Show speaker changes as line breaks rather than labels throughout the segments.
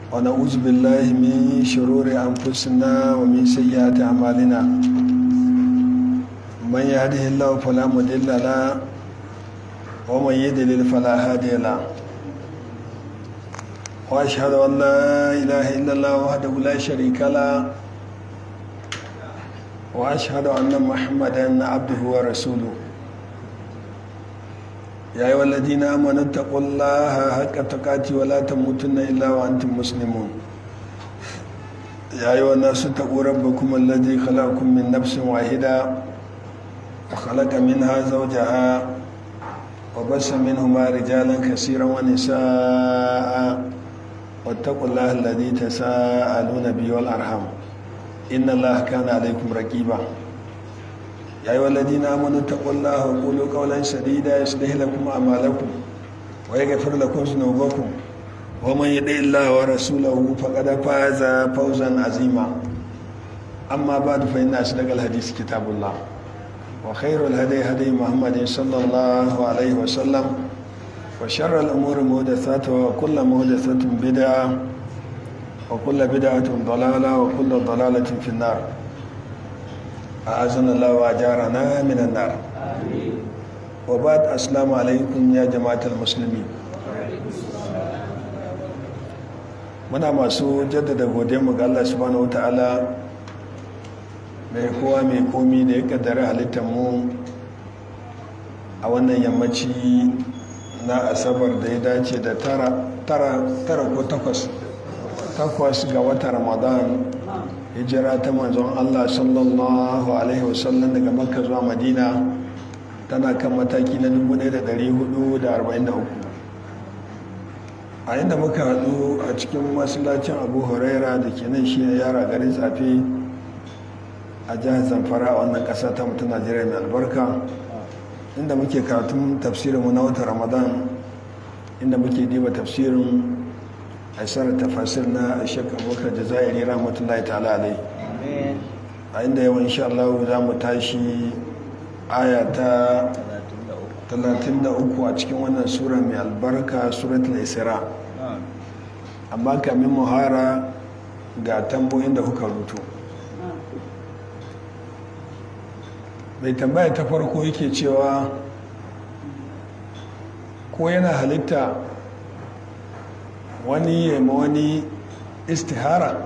ونعوذ بالله من شرور أنفسنا ومن سيئات أعمالنا من يهده الله فلا مضل له ومن يضلل فلا هادي له وأشهد أن لا إله إلا الله وحده لا شريك له وأشهد أن محمدا عبده ورسوله يا أيها الذين آمنوا اتقوا الله حق تقاته ولا تموتن إلا وأنتم مسلمون يا أيها الناس اتقوا ربكم الذي خلقكم من نفس واحدة وخلق منها زوجها وبس منهما رجالا كثيرا ونساء واتقوا الله الذي تساءلون به والأرحام إن الله كان عليكم رقيبا يا أيها الذين آمنوا اتقوا الله وقولوا قولا سديدا يصلح لكم أعمالكم ويغفر لكم ذنوبكم ومن يطع الله ورسوله فقد فاز فوزا عظيما أما بعد فإن أصدق الحديث كتاب الله وخير الهدي هدي محمد صلى الله عليه وسلم وشر الأمور محدثاتها وكل محدثة بدعة وكل بدعة ضلالة وكل ضلالة في النار أعزنا الله وأجارنا من النار وبعد السلام عليكم يا جماعة المسلمين muna masu jaddada godiyarmu ga Allah subhanahu wata'ala mai kowa mai komi da ya kaddara halittar mu a wannan yammaci na asabar da ya dace da tara ko takwas takwas ga watan ramadan hijira ta manzon Allah sallallahu alaihi wasallam daga makka zuwa madina tana kan mataki na 1443 a inda muka haɗu a cikin masallacin abu huraira da ke nan shi yara garin tsafi a jihar zamfara a wannan ƙasa ta mutu najeriya mai albarka inda muke karatun tafsirinmu na watan ramadan inda muke diba tafsirin aisar tafasir na shek abubakar jazairi rahmatullahi ta'ala alai a inda yawan insha Allah za mu tashi aya ta 33 a cikin wannan sura mai albarka suratul isra amma kamin muhara ga tamboyin da kuka rutu mai tambaya ta farko yake cewa ko yana halitta wani yamma wani istihara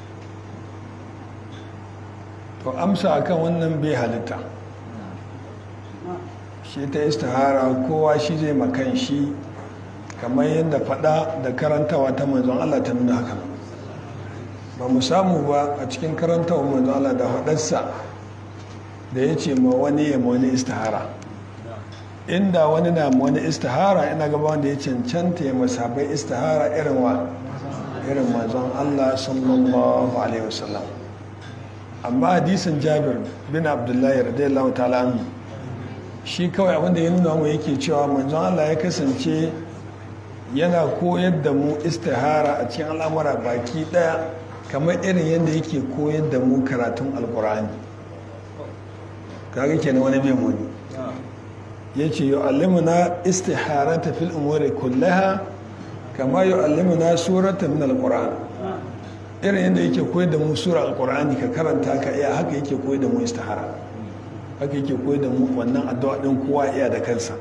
to amsa akan wannan bai halitta shi ta istihara kowa shi zai makan shi kamar yadda fada da karantawa ta manzon Allah ta nuna haka ba mu samu ba a cikin karantawa manzon Allah da fadarsa da ya ce ma wani yamma wani istihara inda wani na wani istihara ina gaba wanda ya cancanta ya masabai istihara irin wa irin manzon Allah sallallahu alaihi wasallam amma hadisin Jabir bin Abdullahi radiyallahu ta'ala anhu shi kawai abinda ya nuna mu yake cewa manzon Allah ya kasance yana koyar da mu istihara a cikin al'amura baki daya kamar irin yadda yake koyar da mu karatun alkur'ani kaga kenan wani bai muni ya ce yu'allimuna istiharata fil umuri kullaha kama yu'allimuna surata min alquran irin yadda yake koyar da mu sura alqurani ka karanta ka iya haka yake koyar da mu istihara haka yake koyar da mu wannan addu'a din kowa iya da kansa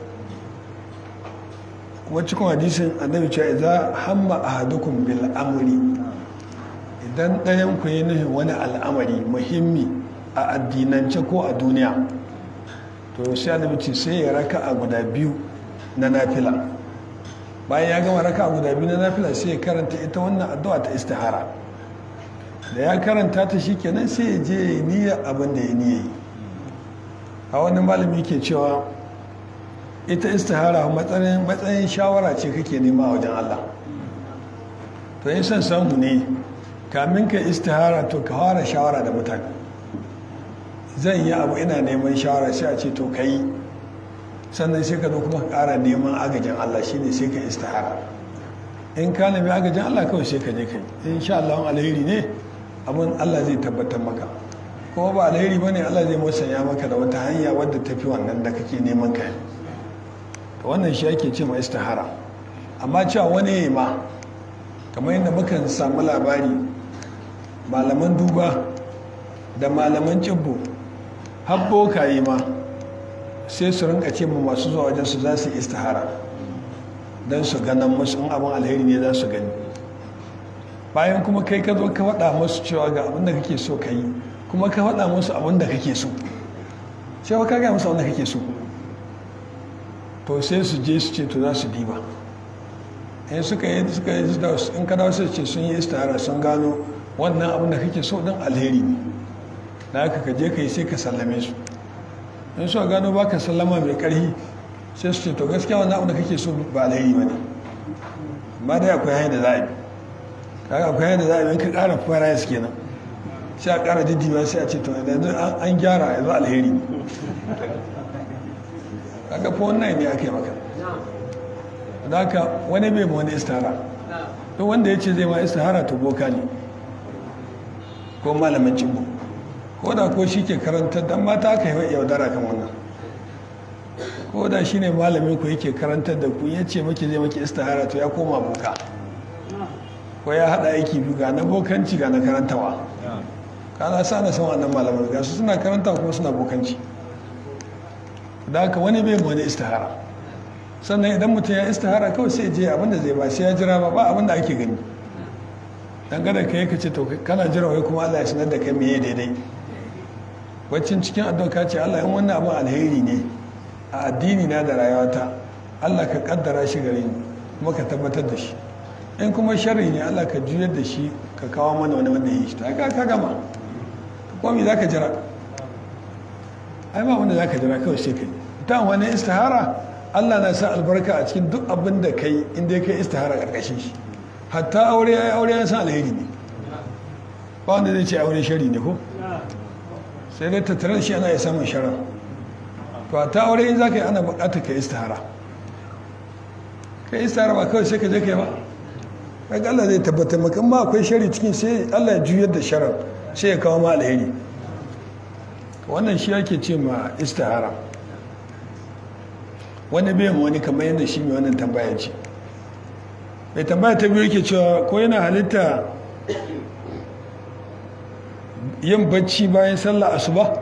kuma cikin hadisin annabi cewa idza hamma ahadukum bil amri idan ɗayan ku yi nufin wani al'amari muhimmi a addinance ko a duniya to sai annabi ce sai ya raka a guda biyu na nafila bayan ya gama raka a guda biyu na nafila sai ya karanta ita wannan addu'a ta istihara da ya karanta ta shikenan sai ya je ya niyya abin da ya niyya yi a wani malami ke cewa ita istihara matsayin matsayin shawara ce kake nema a wajen Allah to in son samu ne kamin ka istihara to ka fara shawara da mutane zan yi abu ina neman shawara sai a ce to ka yi sannan sai ka zo kuma ƙara neman agajin Allah shine sai ka istihara in ka nemi agajin Allah kawai sai ka je ka yi in sha Allah alheri ne abin Allah zai tabbatar maka kuma ba alheri ba ne Allah zai musanya maka da wata hanya wadda tafi wannan da kake neman ka to wannan shi ake ce ma istihara amma cewa wani ya ma kamar yadda mukan samu labari malaman duba da malaman cibbo habbo kayi ma sai su rinka ce mu masu zuwa wajen su za su istihara don su ganin musu in abin alheri ne za su gani bayan kuma kai ka zo ka faɗa musu cewa ga abin da kake so ka yi kuma ka faɗa musu abin da kake so cewa ka gaya musu abin da kake so to sai su je su ce to za su diba in suka yi suka yi in ka dawo sai ce sun yi istihara sun gano wannan abin da kake so din alheri ne da haka ka je ka yi sai ka sallame su in suka gano baka sallama mai karhi sai su ce to gaskiya wannan abin da kake so ba alheri ba ne amma dai akwai hanyar da za a yi kaga akwai hanyar da za a yi in ka ƙara fara su kenan sai a ƙara diddiwa sai a ce to yanzu an gyara yanzu alheri ne kaga fa wannan ne ake maka da haka wani bai wani istihara duk wanda ya ce zai ma istihara to boka ne ko malamin cimbo ko da ko shi ke karantar dan mata aka yi yaudara kan wannan ko da shi ne malamin ku yake karantar da ku ya ce maki zai maki istihara to ya koma boka ko ya haɗa aiki biyu ga na bokanci ga na karantawa kana sa na san wannan malamin ga su suna karanta kuma suna bokanci da haka wani bai wani istihara sannan idan mutum ya istihara kawai sai je abinda zai ba sai ya jira ba ba abinda ake gani dangane ka yi ka ce to kana jira wai kuma Allah ya sanar da kai meye daidai baccin cikin addu'a ka ce Allah in wannan abin alheri ne a addini na da rayuwata Allah ka kaddara shi gare ni kuma ka tabbatar da shi in kuma sharri ne Allah ka juyar da shi ka kawo mana wani wanda ya yi shi ta ka gama kuma me zaka jira ai ba wanda zaka jira kawai sai kai ta wani istihara Allah na sa albarka a cikin duk abin da kai inda kai istihara karkashin shi hatta aure ya yi aure ya san alheri ne ba wanda zai ce aure shari ne ko sai dai tattare shi ana ya samun sharar to hatta aure in za ka yi ana bukatar ka istihara ka istihara ba kawai sai ka je ka yi ba kaga Allah zai tabbatar maka ma akwai shari cikin sai Allah ya juyar da sharar sai ya kawo ma alheri wannan shi ake ce ma istihara wani bai wani kamar yadda shi mai wannan tambaya ce mai tambaya ta biyu yake cewa ko yana halitta yin bacci bayan sallah asuba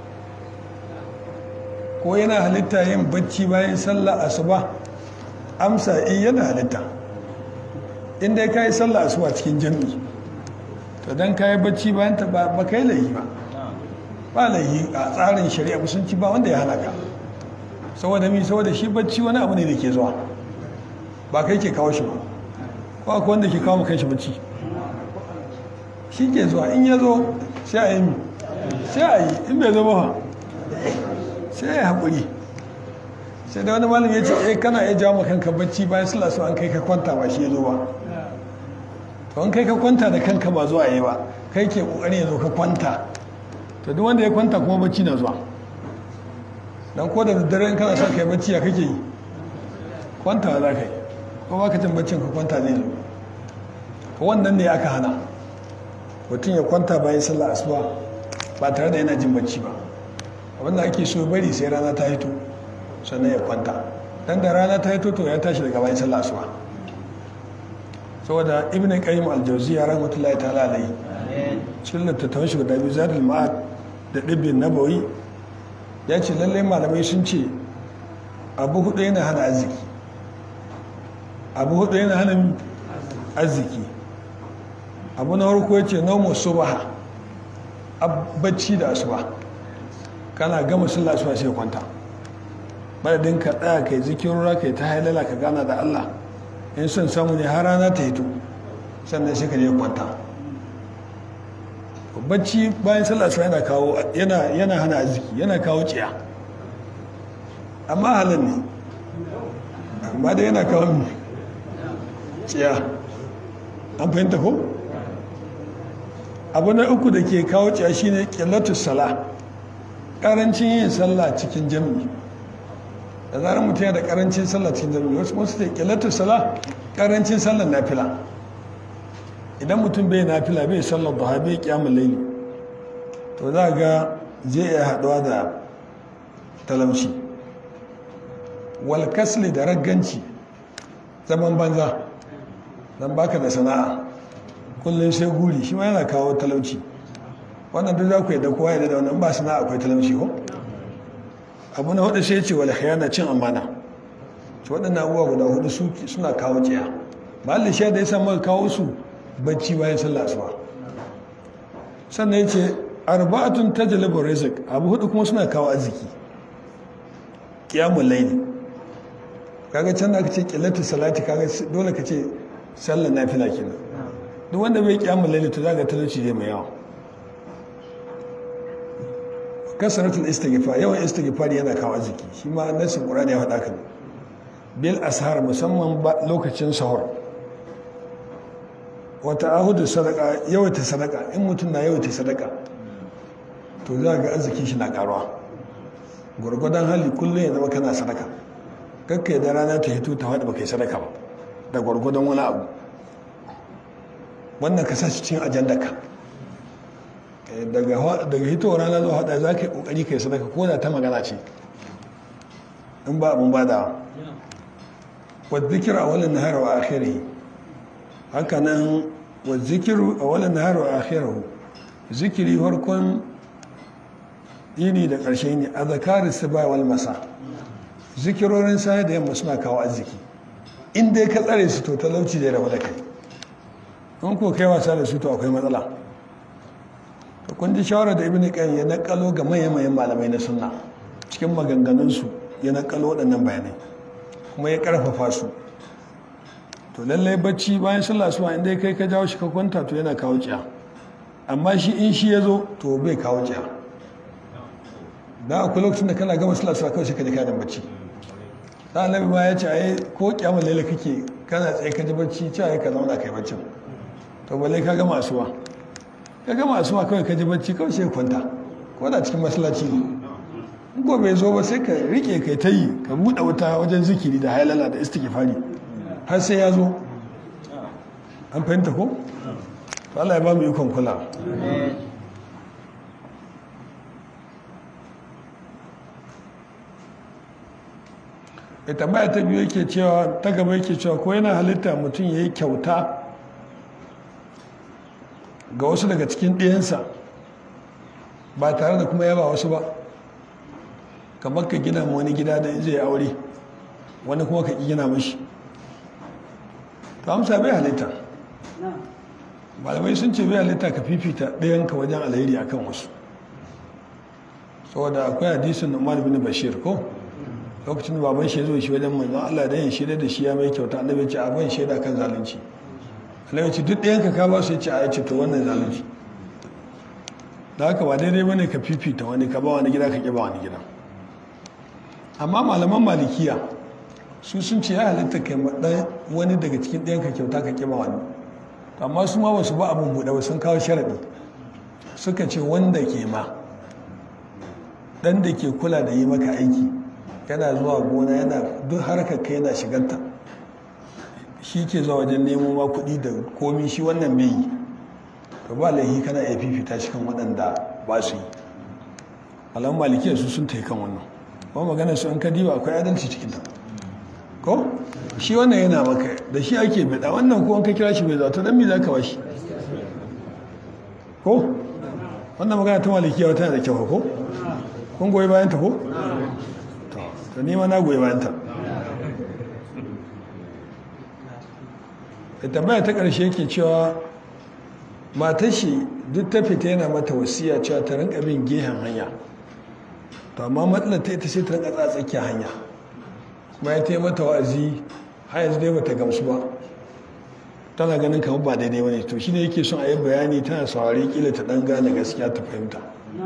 ko yana halitta yin bacci bayan sallah asuba amsa in yana halitta inda ka yi sallah asuba cikin jami'i to don ka yi bacci bayan ta ba ka yi laihi ba ba laihi a tsarin shari'a musulunci ba wanda ya halaka saboda mi saboda shi bacci wani abu ne da ke zuwa ba kai ke kawo shi ba ko akwai wanda ke kawo kan shi bacci shi ke zuwa in ya zo sai a yi mi sai a yi in bai zama ha sai ya haƙuri sai da wani malam ya ce eh kana iya jawo kanka bacci bayan sula su an kai ka kwanta ba shi ya zo ba to an kai ka kwanta da kanka ba zuwa yi ba kai ke ƙoƙari ya zo ka kwanta to duk wanda ya kwanta kuma bacci na zuwa dan ko da daddare in kana son kai bacci ya kake yi kwanta za ka yi ko ba ka jin baccin ka kwanta zai zo wannan ne aka hana mutum ya kwanta bayan sallah asuba ba tare da yana jin bacci ba abinda ake so bari sai rana ta hito sannan ya kwanta dan da rana ta hito to ya tashi daga bayan sallah asuba saboda ibn qayyim al-jawziyya rahmatullahi ta'ala alayhi cikin littattafan shi guda biyu zadul ma'ad da dibbin nabawi ya ce lallai malamai sun ce abu hudu yana hana arziki abu hudu yana hana arziki abu na farko ya ce nomo subaha bacci da asuba kana gama sallah asuba sai kwanta madadin ka tsaya kai zikirura kai ta hailala ka gana da Allah in son samu ne har rana ta hito sannan sai ka je kwanta bacci bayan sallah asuba yana kawo yana yana hana arziki yana kawo ciya amma halin ne amma da yana kawo ciya an fahimta ko abu na uku da ke kawo ciya shine ƙillatus sala ƙarancin yin sallah cikin jami'i da zarar mutum yana da ƙarancin sallah cikin jami'i wasu wasu da ƙillatus sala ƙarancin sallar nafila idan mutum bai nafila bai sallar duha bai kyamun laili to za ga zai iya haɗuwa da talamci walkasli da ragganci zaman banza don baka da sana'a kullum sai guri shi ma yana kawo talauci wannan duk za ku yadda kowa yadda da wannan ba sana'a akwai talauci ko abu na hudu sai ce wal khiyana cin amana to waɗannan abubuwa guda hudu suna kawo jiya mahallin sha da ya sa maka kawo su bacci bayan sallah asuba sannan ya ce arba'atun tajlibu rizq abu hudu kuma suna kawo arziki qiyamul layli kaga can da aka ce qillatu salati kaga dole ka ce sallar nafila kenan duk wanda bai qiyamul layli to zaka talauci zai mai yawa kasaratul istighfar yawan istighfar yana kawo arziki shi ma nasin qur'ani ya faɗa kan bil ashar musamman lokacin sahur wata ahudu sadaka yawaita sadaka in mutum na yawaita sadaka to za ga arziki shi na karuwa gwargwadon hali kullum ya zama kana sadaka kakka da rana ta hito ta faɗi ba kai sadaka ba da gwargwadon wani abu wannan ka sa shi cikin ajandaka daga hitowar rana zuwa haɗa za ka yi ƙoƙari ka yi sadaka ko da ta magana ce in ba abin badawa wadda a wani nahar wa akhiri haka nan wadda a wani nahar wa akhirahu zikiri farkon yini da ƙarshe ne a zakari su ba wal masa zikirorin sa da yamma suna kawo arziki in dai ka tsare su to talauci da rabu da kai in ko kai wasa da su to akwai matsala to kun ji shawara da ibn qayyim ya nakalo ga manyan malamai na sunna cikin maganganunsu ya nakalo waɗannan bayanai kuma ya karfafa su to lallai bacci bayan sallah suwa inda kai ka jawo shi ka kwanta to yana kawo ciya amma shi in shi ya zo to bai kawo ciya da akwai lokacin da kana gama sallah suwa kawai shi ka ji kayan bacci da annabi ma ya ce ai ko kyamun laila kake kana tsaye ka ji bacci cewa ya ka zauna kai baccin to balle ka gama asuwa ka gama asuwa kawai ka ji bacci kawai sai kwanta ko da cikin masallaci ne in ko bai zo ba sai ka rike kai ta yi ka buɗe wuta wajen zikiri da hailala da istighfari har sai ya zo an fahimta ko to Allah ya ba mu ikon kula ya tambaya ta biyu yake cewa ta gaba yake cewa ko yana halitta mutum ya yi kyauta ga wasu daga cikin ɗiyansa ba tare da kuma yaba wasu ba kamar ka gina wani gida da zai aure wani kuma ka gina mashi to amsa bai halitta malamai sun ce bai halitta ka fifita ɗayanka wajen alheri akan wasu saboda akwai hadisin umar bin bashir ko lokacin da baban shi ya zo shi wajen manzon Allah da yin shaida da shi ya mai kyauta annabi ce a ban shaida kan zalunci annabi ce duk ɗayan ka ka ba su ya ce a yace to wannan zalunci da haka ba daidai bane ka fifita wani ka ba wani gida ka ƙi ba wani gida amma malaman malikiya su sun ce ya halitta kai ɗan wani daga cikin ɗayan ka kyauta ka ƙi ba wani amma su ma ba su ba abin buɗe ba sun kawo sharaɗi suka ce wanda ke ma ɗan da ke kula da yi maka aiki yana zuwa gona yana duk harkar ka yana shiganta shi ke zuwa wajen nemo ma kuɗi da komi shi wannan bai yi to ba laihi kana iya fifita cikin waɗanda ba su yi alamun malikiya su sun ta kan wannan kuma magana su an kadiba akwai adalci cikin ta ko shi wannan yana maka da shi ake bada wannan ko an ka kira shi bai zato dan me za ka bashi ko wannan magana ta malikiya wata da kyau ko kun goyi bayan ta ko to ni ma na goyi bayan ta da tambaya ta ƙarshe yake cewa matar shi duk ta fita yana mata wasiya cewa ta rinka bin gehen hanya to amma matsalar ta ita sai ta rinka tsakiyar hanya kuma ya taimaka mata wa'azi har yanzu dai bata gamsu ba tana ganin kamar ba daidai bane to shine yake son a yi bayani tana saurari kila ta dan gane gaskiya ta fahimta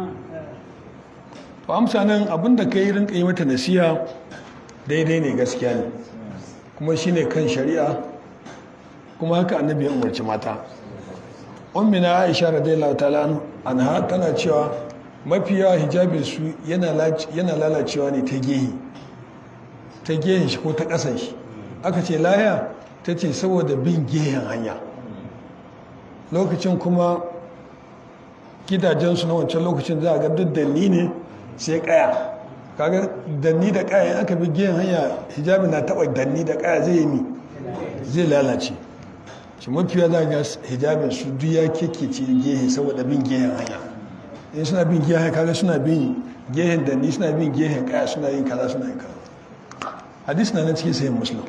to amsa nan abin da kai rinka yi mata nasiha daidai ne gaskiya ne kuma shine kan shari'a kuma haka annabi ya umarci mata ummina aisha radiyallahu ta'ala anha tana cewa mafi yawa hijabin su yana lalacewa ne ta gehe ta gehen shi ko ta kasan shi aka ce laya ta ce saboda bin gehen hanya lokacin kuma gidajensu na wancan lokacin za a ga duk danni ne sai kaya kaga danni da kaya aka bi gehen hanya hijabi na taba danni da kaya zai yi mi zai lalace shi mafiya za ga hijabin su duk ya kekece gehe saboda bin gehen hanya in suna bin gehen hanya kaga suna bin gehen da ni suna bin gehen kaya suna yin kaza suna yin kaza hadisi na nan cikin sayin musulun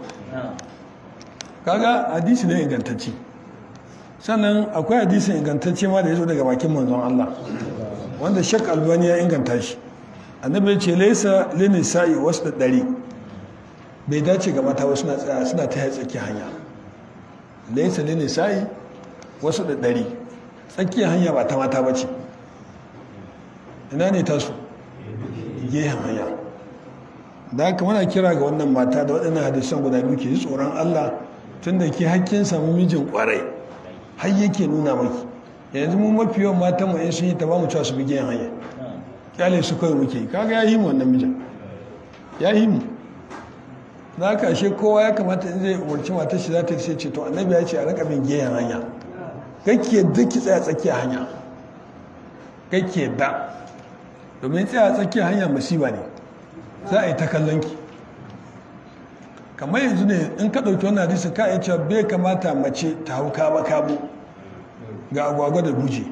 kaga hadisi ne ingantacce sannan akwai hadisin ingantacce ma da ya zo daga bakin manzon Allah wanda shak albani ya inganta shi annabi ya ce laisa lini sa'i wasu da ɗari bai dace ga mata wasu tsaya suna ta tsaki hanya laisa lini sa'i wasu da ɗari tsakiyar hanya ba ta mata ba ce ina ne tasu gehen hanya da haka muna kira ga wannan mata da waɗannan hadisan guda biyu ke ji tsoron Allah tun da ke hakkin samu mijin kwarai har yake nuna maki yanzu mu mafi yawan matan mu in sun yi ta ba mu cewa su bi gehen hanya kyale su kawai muke kaga ya yi mu wannan mijin ya yi mu da haka ashe kowa ya kamata in zai umarci matar shi za ta sai ce to annabi ya ce a rika bin gehen hanya kake duk ki tsaya tsakiyar hanya kake da domin tsaya tsakiyar hanya masiba ne za a yi ta kallon ki kamar yanzu ne in ka ɗauki wannan hadisi ka iya cewa bai kamata mace ta hau kaba kabo ga agwagwa da buje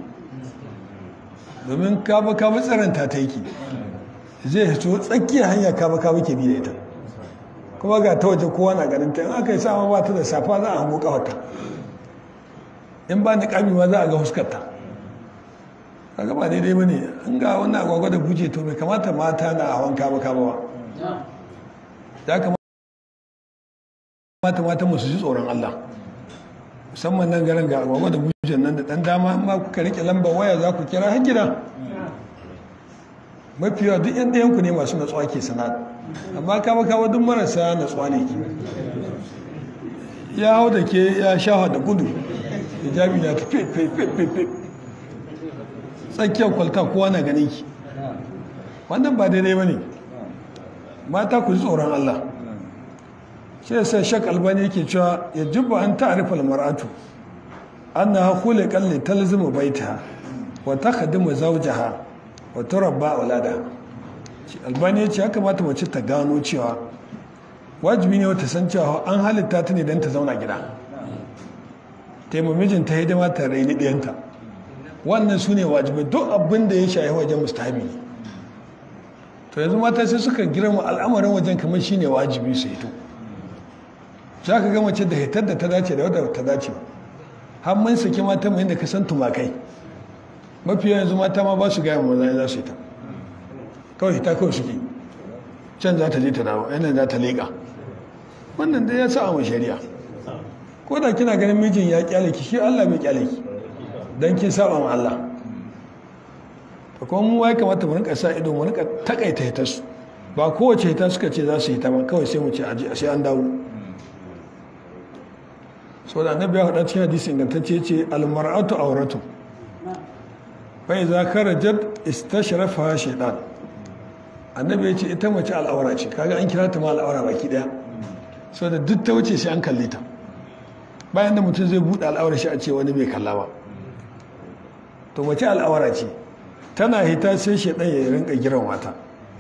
domin kaba kabo tsaranta ta yake zai hito tsakiyar hanya kaba kabo ke bi da ita kuma ga ta waje kowa na ganin ta in aka yi sama ba ta da safa za a hango kawata in ba niƙami ma za a ga huskarta kaga ba daidai ba ne an ga wannan agwagwa da buje to bai kamata mata na hawan kaba kaba ba ya kamata mata musu ji tsoron Allah musamman nan garin ga agwagwa da bujen nan da dan dama amma kuka rike lambar waya za ku kira har gida mafi yawa duk yan ɗayanku ne masu natsuwa ke sana'a amma kama kama duk marasa natsuwa ne ke ya hau da ke ya sha da gudu hijabi na tafi fefe tsakiyar kwalta kowa na ganin ki wannan ba daidai ba ne mata ku ji tsoron Allah shi sai shak albani yake cewa ya jubba an ta'arifa almar'atu annaha khuliqat li talzimu baitaha wa takhdimu zawjaha wa turabba auladaha albani yace ya kamata mace ta gano cewa wajibi ne wata san cewa an halitta ta ne don ta zauna gida taimaka mijinta hidima ta raini ɗiyanta wannan su ne wajibai duk abin da ya shayi wajen mustahabi ne to yanzu mata sai suka girma al'amarin wajen kamar shine wajibi su hito za ka ga mace da hitar da ta dace da wadda ta dace har mun saki mata mai da ka san tumakai mafi yanzu mata ma ba su gaya maza za su hita kawai hita kawai suke can za ta je ta dawo yanayin za ta leƙa wannan dai ya sa a shari'a ko da kina ganin mijin ya kyale ki shi Allah bai kyale ki dan kin saba ma Allah to kuma mu ya kamata mu rinka sa ido mu rinka takaita hita su ba kowace hita suka ce za su hita ba kawai sai mu ce aji sai an dawo so da annabi ya faɗa cikin hadisi ingantacce ce almar'atu auratu fa idza kharajat istashrafa shaytan annabi ya ce ita mace al'aura ce kaga an kira ta ma al'aura baki daya so da duk ta wuce sai an kalle ta bayan da mutum zai buɗe al'aura shi a ce wani bai kalla ba to mace al'aura ce tana hita sai shaidan ya rinka giran wata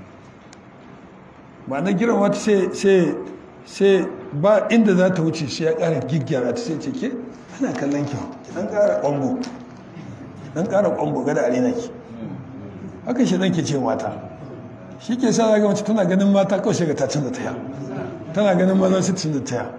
ba na giran wata sai sai ba inda za ta wuce sai ya ƙara gigyara ta sai ce ke ana kallon ki ki dan ƙara ƙwambo dan ƙara ƙwambo gada arena ki haka shaidan ke ce mata shi ke sa zaga mace tana ganin mata kawai sai ga ta canza taya tana ganin maza su canza taya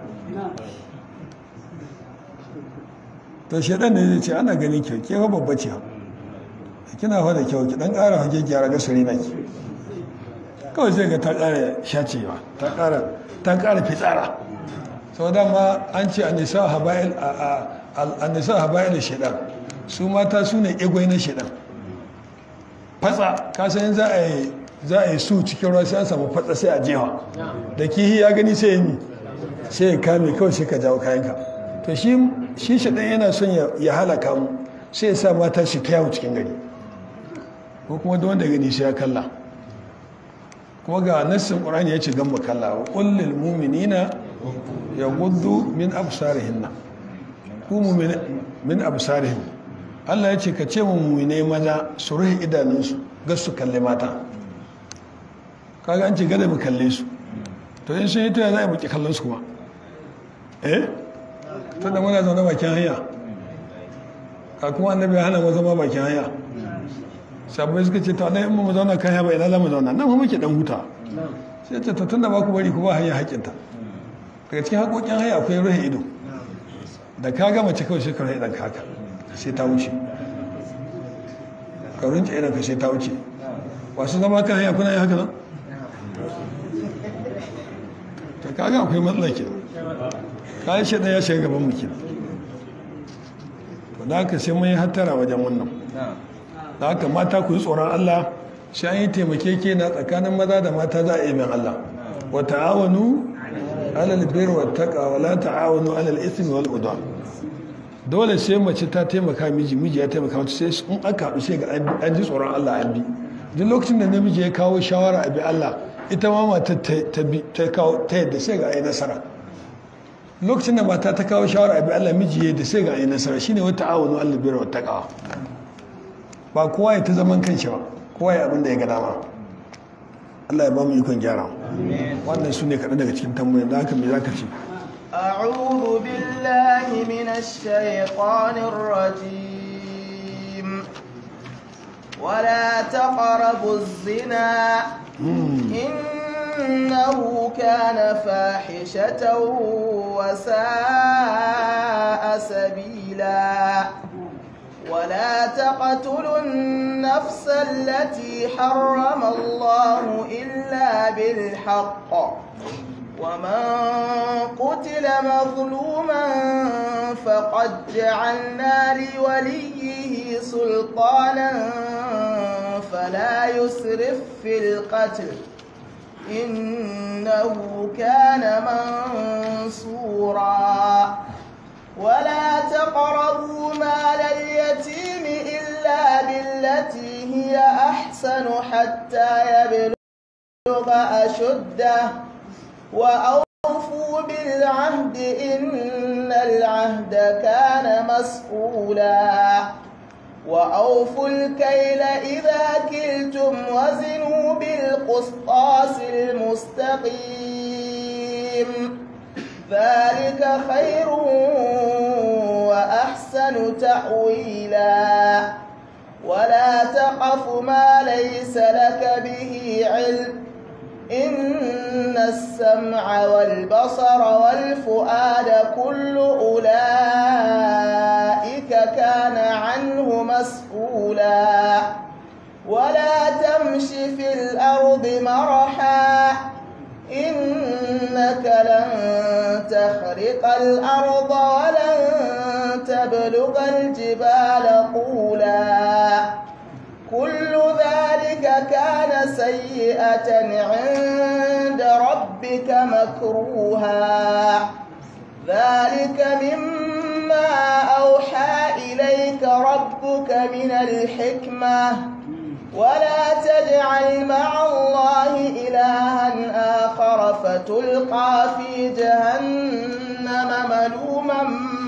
to shaidan ne zai ce ana ganin kyau ke babba ce kina fa da kyau ki dan ƙara hage gyara ga sare na ki kawai sai ga ta ƙara shacewa ta ƙara ta ƙara fitsara saboda ma an ce annisa habail annisa habail shaidan su mata su ne egwai na shaidan fatsa ka san za a yi za a yi su cikin ruwa sai an samu fatsa sai a jewa da kihi ya gani sai yi sai ya kame kawai sai ka jawo kayanka to shi shi shaɗan yana son ya halaka mu sai ya sa mata shi ta yawo cikin gari ko kuma da wanda gani sai ya kalla kuma ga nassin ƙur'ani ya ce gamba kalla wa ƙullil muminina ya gudu min absarihinna ku min absarihin Allah ya ce ka ce mummune maza su rufe idanunsu ga su kalle mata kaga an ce gada mu kalle su to in sun yi ta za a yi muke kallon su kuma eh tunda muna zaune bakin hanya ka kuma annabi ya hana mu zama bakin hanya sabbai suka ce ta ɗaya in mu zauna kan hanya ba ina za mu zauna nan muke dan huta sai ce ta tunda ba ku bari ku ba hanya haƙinta daga cikin haƙoƙin hanya akwai rufe ido da ka gama ce kawai sai ka rufe idan ka haka sai ta wuce ka rinci idan ka sai ta wuce wasu zama kan hanya kuna yi haka nan ta kaga akwai matsala ke kayan shi ya shiga gaban mu kenan to da haka sai mun yi hattara wajen wannan da haka mata ku yi tsoron Allah shi an yi taimake na tsakanin maza da mata za a yi min Allah wa ta'awanu alal bir wa taqa wa la ta'awanu alal ismi wal udwan dole sai mace ta taimaka miji miji ya taimaka mata sai in aka haɗu sai ga an ji tsoron Allah an bi duk lokacin da namiji ya kawo shawara a bi Allah ita ma mata ta bi ta kawo ta yadda sai ga ai nasara lokacin da mata ta kawo shawara a bi Allah miji ya yadda sai ga ai nasara shine wata ta'awanu alal bir wa taqa ba kowa ya ta zaman kanshi ba kowa ya abin da ya ga dama Allah ya ba mu ikon gyara wannan su ne kaɗan daga cikin tambayoyin da haka me za ka ce
أعوذ بالله من الشيطان الرجيم ولا تقربوا الزنا إنه كان فاحشة وساء سبيلا ولا تقتلوا النفس التي حرم الله إلا بالحق ومن قتل مظلوما فقد جعلنا لوليه سلطانا فلا يسرف في القتل إنه كان منصورا ولا تقربوا مال اليتيم إلا بالتي هي أحسن حتى يبلغ أشده وأوفوا بالعهد إن العهد كان مسؤولا وأوفوا الكيل إذا كلتم وزنوا بالقسطاس المستقيم ذلك خير وأحسن تأويلا ولا تقف ما ليس لك به علم إن السمع والبصر والفؤاد كل أولئك كان عنه مسؤولا ولا تمش في الأرض مرحا إنك لن تخرق الأرض ولن تبلغ الجبال طولا كل ذلك كان سيئة عند ربك مكروها ذلك مما أوحى إليك ربك من الحكمة ولا تجعل مع الله إلها آخر فتلقى في جهنم ملوما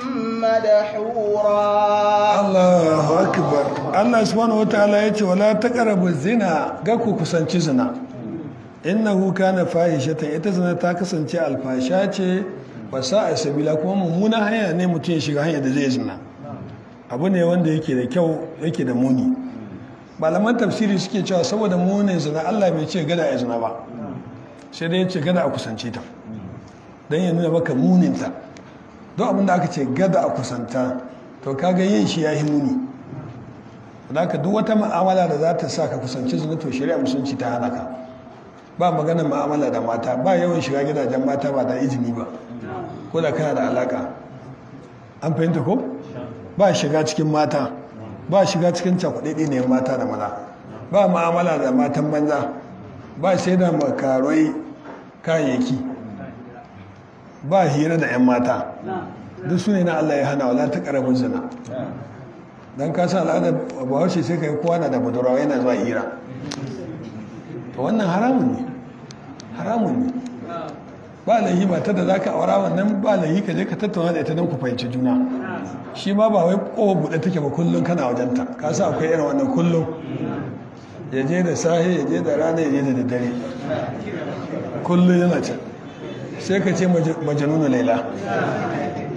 مدحورا
Allahu akbar Allah subhanahu wataala yace wala taqrabu zina ga ku kusanci zina innahu kana fahishatan ita zina ta kasance alfasha ce wa sa'a sabila kuma mummuna hanya ne mutum ya shiga hanya da zai zina abu ne wanda yake da kyau yake da muni malaman tafsiri suke cewa saboda munin zina Allah bai ce gada ya zina ba sai dai ya ce gada a kusance ta don ya nuna maka muninta don abin da aka ce gada a kusanta to kaga yin shi ya yi muni da ka duk wata ma'amala da za ta sa ka kusanci zina to shari'a musulunci ta hana ka ba maganar ma'amala da mata ba yawan shiga gidajen mata ba da izini ba ko da kana da alaka an fahimta ko ba shiga cikin mata ba shiga cikin cakuɗaɗe ne mata da maza ba ma'amala da matan banza ba sai da makarai kayayyaki ba hira da 'yan mata duk su ne na Allah ya hana wala ta ƙaramin zina don kasa al'adar bahaushe sai ka yi kowa na da budurawa yana zuwa hira to wannan haramun ne haramun ne ba lahi ba ta da za ka aura wannan ba lahi ka je ka tattauna da ita don ku fahimci juna shi ma ba wai kowa buɗe take ba kullum kana wajenta ka sa akwai irin wannan kullum ya je da sahi ya je da rana ya je da daddare kullum yana can sai ka ce majanuna laila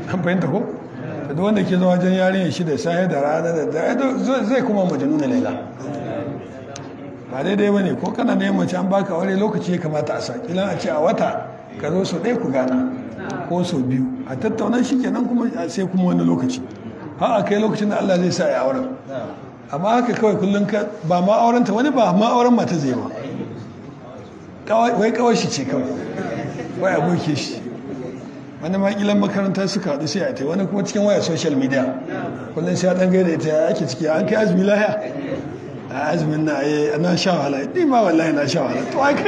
an fahimta ko da wanda ke zuwa wajen yarinya shi da sahi da rana da da zai kuma majanuna laila ba daidai ba ne ko kana neman mace an baka aure lokaci ya kamata a sa kilan a ce a wata ka zo sau ɗaya ku gana ko sau biyu a tattauna shi kenan kuma sai kuma wani lokaci har a kai lokacin da Allah zai sa ya auren amma haka kawai kullum ka ba ma aurenta wani ba ma auren mata zai ba wai kawai shi ce kawai wai aboke shi wani makilan makaranta suka haɗu sai a ta wani kuma cikin waya social media kullum sai a ɗan gaida ita ya ake ciki an kai azumi lahiya a azumin na yi na sha wahala ni ma wallahi na sha wahala to ai kai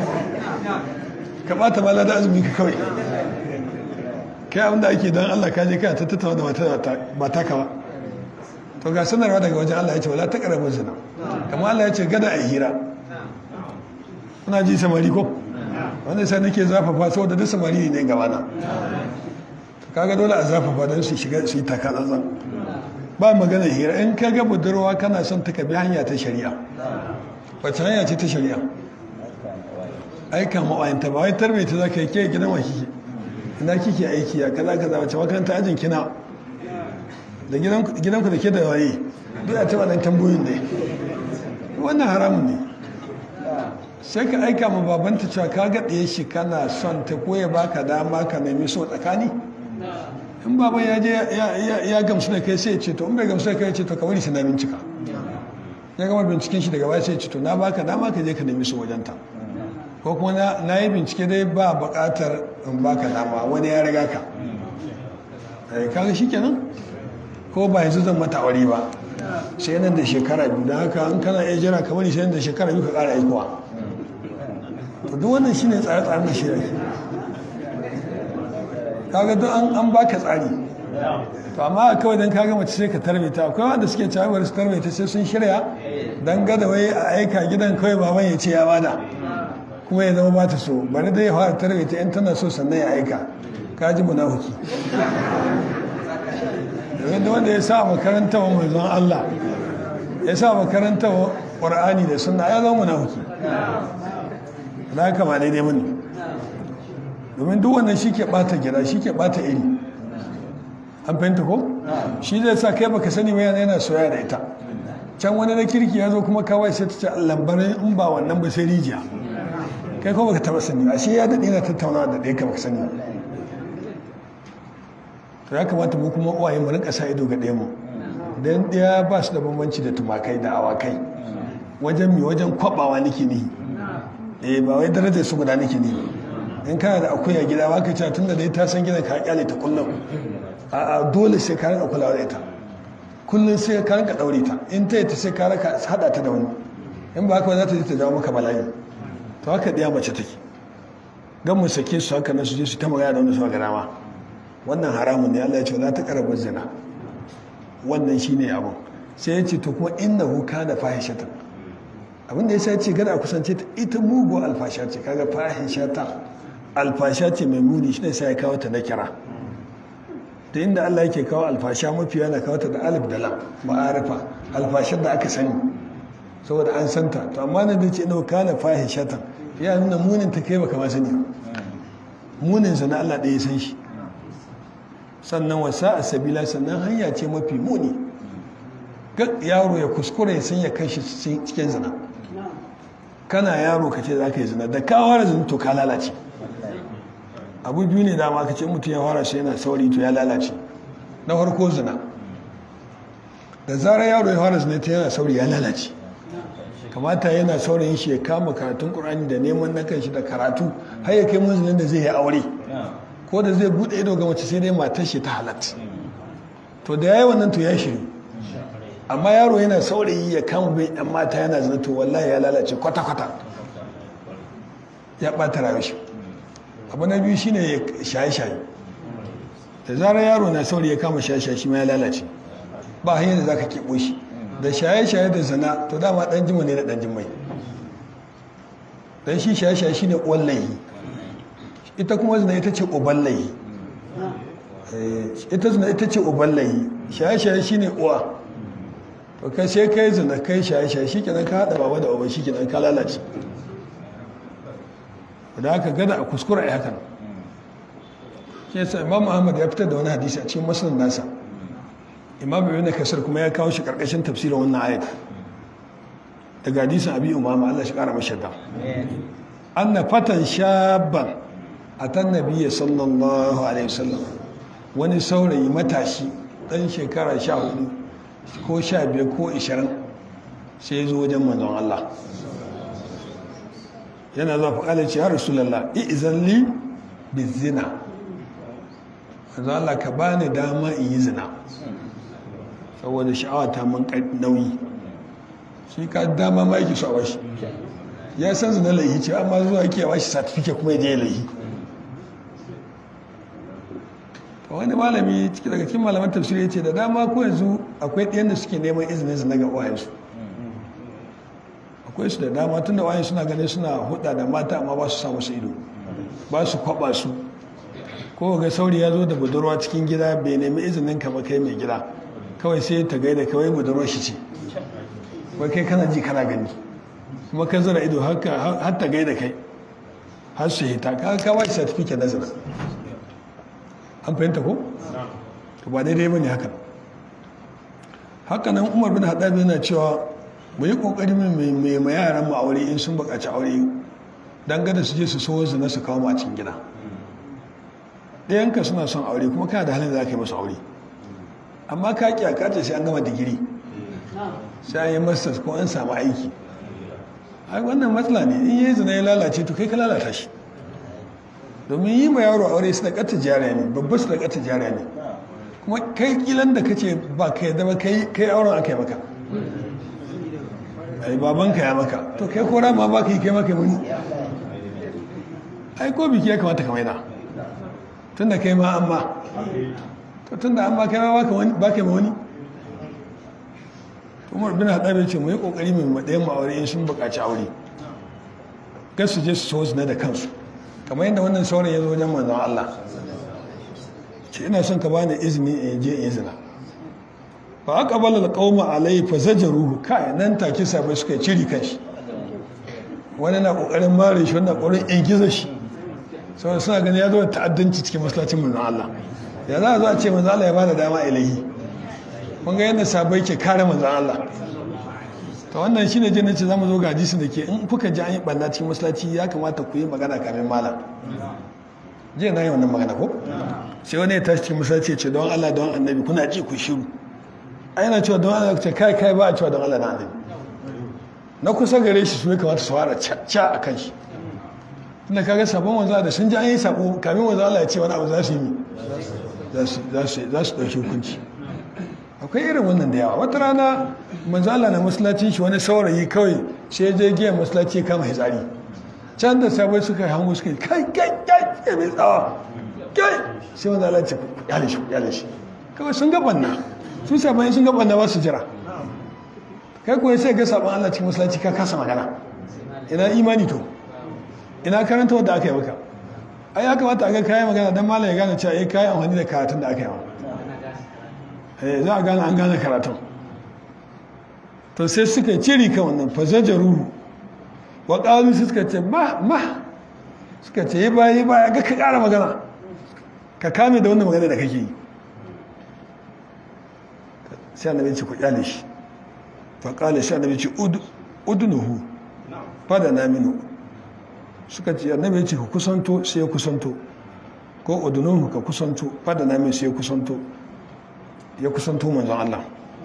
ka bata mala da azumi ka kawai kai abinda ake don Allah ka je kai ta tattauna da mata ba ta kawa to ga sanarwa daga wajen Allah ya ce wala ta karamin zina kamar Allah ya ce gada a hira kuna ji samari ko wanda sai nake zafafa saboda duk samari ne gaba na kaga dole a zafafa don su shiga su yi taka tsantsan ba magana hira in ka ga budurwa kana son ta kabi hanya ta shari'a wacce hanya ce ta shari'a aika ma'ayanta ba wai tarbe ta za ka yi ke gidan wa kike ina kike aiki a kaza kaza wacce makaranta ajin kina da gidanku da ke da waye duk a taba nan tambayoyin ne wannan haramun ne sai ka aika ma babanta cewa ka ga ɗaya shi kana son ta ko ya baka dama ka nemi so tsakani in baban ya je ya gamsu da kai sai ce to in bai gamsu da kai ce to ka bari na bincika ya gama binciken shi daga baya sai ce to na baka dama ka je ka nemi so wajenta ko kuma na yi bincike dai ba buƙatar in baka dama wani ya riga ka kaga shi kenan ko ba yanzu zan mata aure ba sai nan da shekara biyu da haka an kana iya jira kamar sai nan da shekara biyu ka ƙara aikowa to duk wannan shine tsare-tsaren da shirya kaga duk an an baka tsari to amma kawai dan kaga mace sai ka tarbe ta akwai wanda suke cewa bari su tarbe ta sai sun shirya dan gada wai a aika gidan kawai baban ya ce ya bada kuma ya zama bata so bari dai ya fara tarbe ta in tana so sannan ya aika ka ji munafiki domin da wanda ya sa makarantar wa manzon Allah ya sa makarantar wa ƙwar'ani da suna ya zama munafiki da haka ba daidai mani domin duk wannan shi ke ɓata gida shi ke ɓata iri an fahimta ko shi zai sa kai baka sani ba yana soya da ita can wani na kirki ya zo kuma kawai sai ta ce lambarin in ba wannan ba sai rijiya kai kuma baka taba sani ashe ya daɗe na tattaunawa da ɗaya ka baka sani to ya kamata mu kuma uwaye mu rinka sa ido ga ɗaya mu dan ɗaya ba su da bambanci da tumakai da awakai wajen mi wajen kwabawa nake ni eh ba wai darajar su guda nake ni in kana da akuya gida ba ka ce tunda dai ta san gidan ka kyale ta kullum a'a dole sai ka rinka kulawa da ita kullum sai ka rinka daure ta in ta yi ta sai ka rinka hada ta da wani in ba haka za ta je ta jawo maka bala'i to haka ɗaya mace take gan mu sake su haka na su je su ta magana da wani su ga dama wannan haramun ne Allah ya ce la ta karabar zina wannan shine abu sai ya ce to kuma innahu kana fahishatan abin da yasa ce gada a kusance ta ita mugu alfasha ce kaga fahishatan alfasha ce mai muni shine sai ya kawo ta na kira da inda Allah yake kawo alfasha mafi yana kawo ta da alif da lam ma'arifa alfashar da aka sani saboda an santa to amma nan da ce innahu kana fahishatan ya nuna munin ta kai baka ma sani munin sa na Allah ɗaya ya san shi sannan wasa a sabila sannan hanya ce mafi muni yaro ya kuskure ya sanya kanshi cikin zina kana yaro ka ce za ka yi zina da kawo fara zina to ka lalace abu biyu ne dama ka ce mutum ya fara shi yana sauri to ya lalace na farko zina da zarar yaro ya fara zina ta yana sauri ya lalace kamata yana saurayin shi ya kama karatun ƙur'ani da neman na kanshi da karatu har ya kai munzulin da zai yi aure ko da zai bude ido ga mace sai dai matar shi ta halatta to da yayi wannan to ya shiru amma yaro yana saurayi ya kama bai yan mata yana zina to wallahi ya lalace kwata kwata ya bata rayuwar shi abu na biyu shine ya shaye shaye da zarar yaro na saurayi ya kama shaye shaye shi ma ya lalace ba hanyar da zaka kebo shi da shaye shaye da zina to dama dan jima ne da dan jimai dan shi shaye shaye shine wallahi ita kuma zina ita ce uballahi ita zina ita ce uballahi shaye-shaye shi ne uwa to kai sai kai zina kai shaye-shaye shi kenan ka haɗa baba da uba shi kenan ka lalace da haka gada a kuskura a hakan shi yasa imam ahmad ya fitar da wani hadisi a cikin muslim nasa imam ibn kasir kuma ya kawo shi karkashin tafsirin wannan ayat daga hadisin abi umama Allah shi kara mashi da anna fatan shabban atan nabiyyi sallallahu alaihi wasallam wani saurayi matashi dan shekara 14 ko 15 ko 20 sai ya zo wajen manzon Allah yana zuwa faƙalar ce ya rasulallah i'izan li bizina manzon Allah ka bani dama in yi zina saboda sha'awa ta man nauyi shi ka dama ma yake so a bashi ya san zina laihi ce amma zuwa yake ba shi certificate kuma ya je laihi wani malami ciki daga cikin malaman tafsiri ya ce da dama ko yanzu akwai ɗayan da suke neman izinin zina ga wayansu akwai su da dama tun da wayan suna ganin suna huda da mata amma ba su sa musu ido ba su kwaba su ko ga sauri ya zo da budurwa cikin gida bai nemi izinin ka ba kai mai gida kawai sai ta gaida kawai budurwar shi ce wai kai kana ji kana gani kuma ka zara ido har ta gaida kai har su hita ka ka ba shi certificate na zina an fahimta ko to ba daidai bane haka haka nan umar bin haɗabi yana cewa mu yi ƙoƙari mai mai yaran mu aure in sun buƙaci aure dan gada su je su so zina su kawo mu a cikin gida ɗayanka suna son aure kuma kana da halin da za ka yi masu aure amma ka ƙi a kace sai an gama digiri sai an yi masters ko an samu aiki ai wannan matsala ne in yi zina ya lalace to kai ka lalata shi domin yi ma yaro aure su da ƙata jariya ne babba su da ƙata jariya ne kuma kai kilan da kace ba ka yadda ba kai auren aka yi maka ai babanka ya maka to kai kora ma ba ka yi kai maka muni ai ko biki ya kamata ka maida tun da kai ma an ma to tun da an ma kai ma ba ka ma wani umar bin haɗarin ce mu yi ƙoƙari mai maɗayan ma'aure in sun buƙaci aure gas su je su so zina da kansu kamar yadda wannan sauran ya zo wajen manzon Allah ce ina son ka bani izini in je in zina fa aka bala alqauma alai fa zajaruhu kai nan take sabai suka yi ciri kanshi wani na kokarin mare shi wannan kokarin in giza shi saboda suna ganin ya zo da ta'addanci cikin masallacin manzon Allah ya za a zo a ce manzon Allah ya bada dama ilahi kun ga yadda sabai ke kare manzon Allah to wannan shine je nace zamu zo ga hadisi da ke in kuka ji an yi banna cikin masallaci ya kamata ku yi magana kamin malam je na yi wannan magana ko sai wani ya tashi cikin masallaci ce don Allah don annabi kuna ji ku shiru a yana cewa don Allah ce kai kai ba a cewa don Allah na annabi na kusa gare shi su ne kamata su fara ca a kan shi tunda kaga sabon wanzu da sun ji an yi sabo kamin wanzu Allah ya ce wani abu za su yi za su ɗauki hukunci akwai irin wannan da yawa wata rana manzo Allah na masallacin shi wani saurayi kawai sai ya je giyan masallaci ya kama hitsari can da sabai suka yi hango suka yi kai kai kai kai mai tsawa kai sai wanda Allah ce yale shi yale shi kawai sun ga banna su sabai sun ga banna ba su jira kai kuwa sai ga sabon Allah cikin masallaci ka kasa magana ina imani to ina karanta wanda aka yi maka ai ya kamata a ga kayan magana dan malam ya gane cewa eh kayan amfani da karatun da aka yi maka za a gane an gane karatun to sai suka ciri kan wannan fazajar ruhu wa ƙalu suka ce ma ma suka ce yi baya yi baya ga ka ƙara magana ka kame da wannan magana da kake yi sai annabi ce ku kyale shi fa ƙale sai annabi ce udunuhu fada na minu suka ce annabi ce ku kusanto sai ya kusanto ko udunuhu ka kusanto fada na minu sai ya kusanto ya kusanto manzon Allah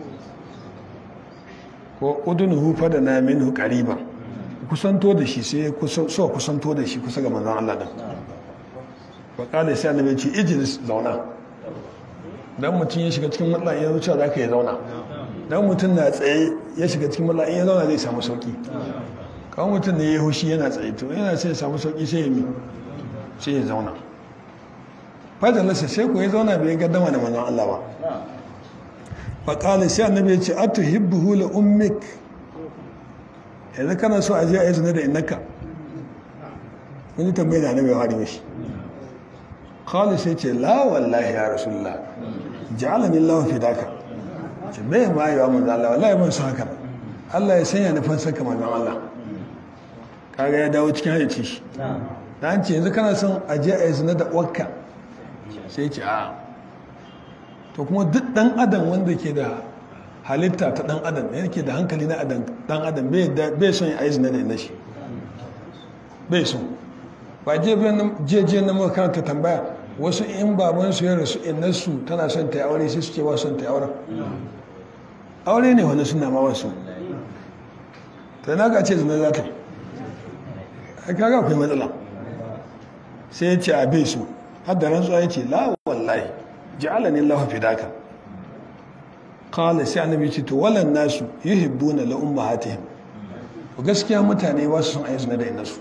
ko udunuhu fada na minhu qariban kusanto da shi sai so kusanto da shi kusa ga manzon Allah din fa kana sai annabi ce ijlis zauna dan mutum ya shiga cikin matsala ya zuciya zaka ya zauna dan mutum na tsaye ya shiga cikin matsala in ya zauna zai samu sauki kawai mutum ne ya hushi yana tsaye to yana sai ya samu sauki sai ya mi sai ya zauna fadalasa sai ku ya zauna bai gaddama da manzon Allah ba faƙalin sai annabi ya ce a tuhibbuhu la ummik yanzu kana so a je a yi zina da innaka wani tambayi da annabi ya faɗi mishi khalid sai ce la wallahi ya rasulullah ja'alani Allah fi daka ce me ma yi wa manzo Allah wallahi ban san haka Allah ya sanya nufin saka manzon Allah kaga ya dawo cikin hayyaci shi da an ce yanzu kana son a je a yi zina da uwarka sai ce a to kuma duk dan adam wanda ke da halitta ta dan adam yake da hankali na dan adam bai son ya aizina da ina shi bai son ba je na makaranta tambaya wasu in babansu ya rasu innarsu tana son ta yi aure sai suke ba son ta yi auren aure ne wani suna ma wasu ta na ga ce zina za ta yi kaga akwai matsala sai ya ce a bai su har da rantsuwa ya ce la wallahi ji'ala ne lafa fi daka kala sai annabi ce to walan nasu yuhibbuna la ummahatihim gaskiya mutane ba su son ayi zina da innasu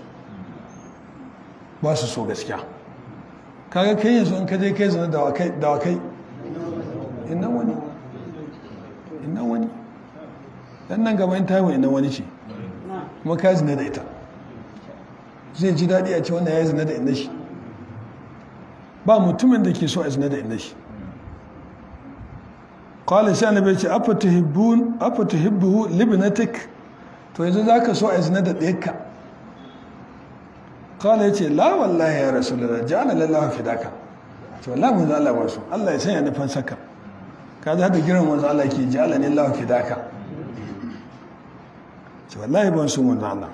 ba su so gaskiya kaga kai yanzu in ka je kai zina da wakai inna wani inna wani dan nan gaba in tayi inna wani ce kuma ka zina da ita zai ji daɗi a ce wannan ya zina da inna shi ba mutumin da ke so a zina da inna shi qala sai annabi ce afa tuhibbun afa tuhibbu libnatik to yanzu zaka so a zina da ɗayarka kala ya ce la wallahi ya rasu da jana lallawa fidaka ce wallahi mun Allah wasu Allah ya sanya nufin saka ka za da giran wanzu Allah ke ji Allah ne lawa fidaka ce wallahi ban su mun Allah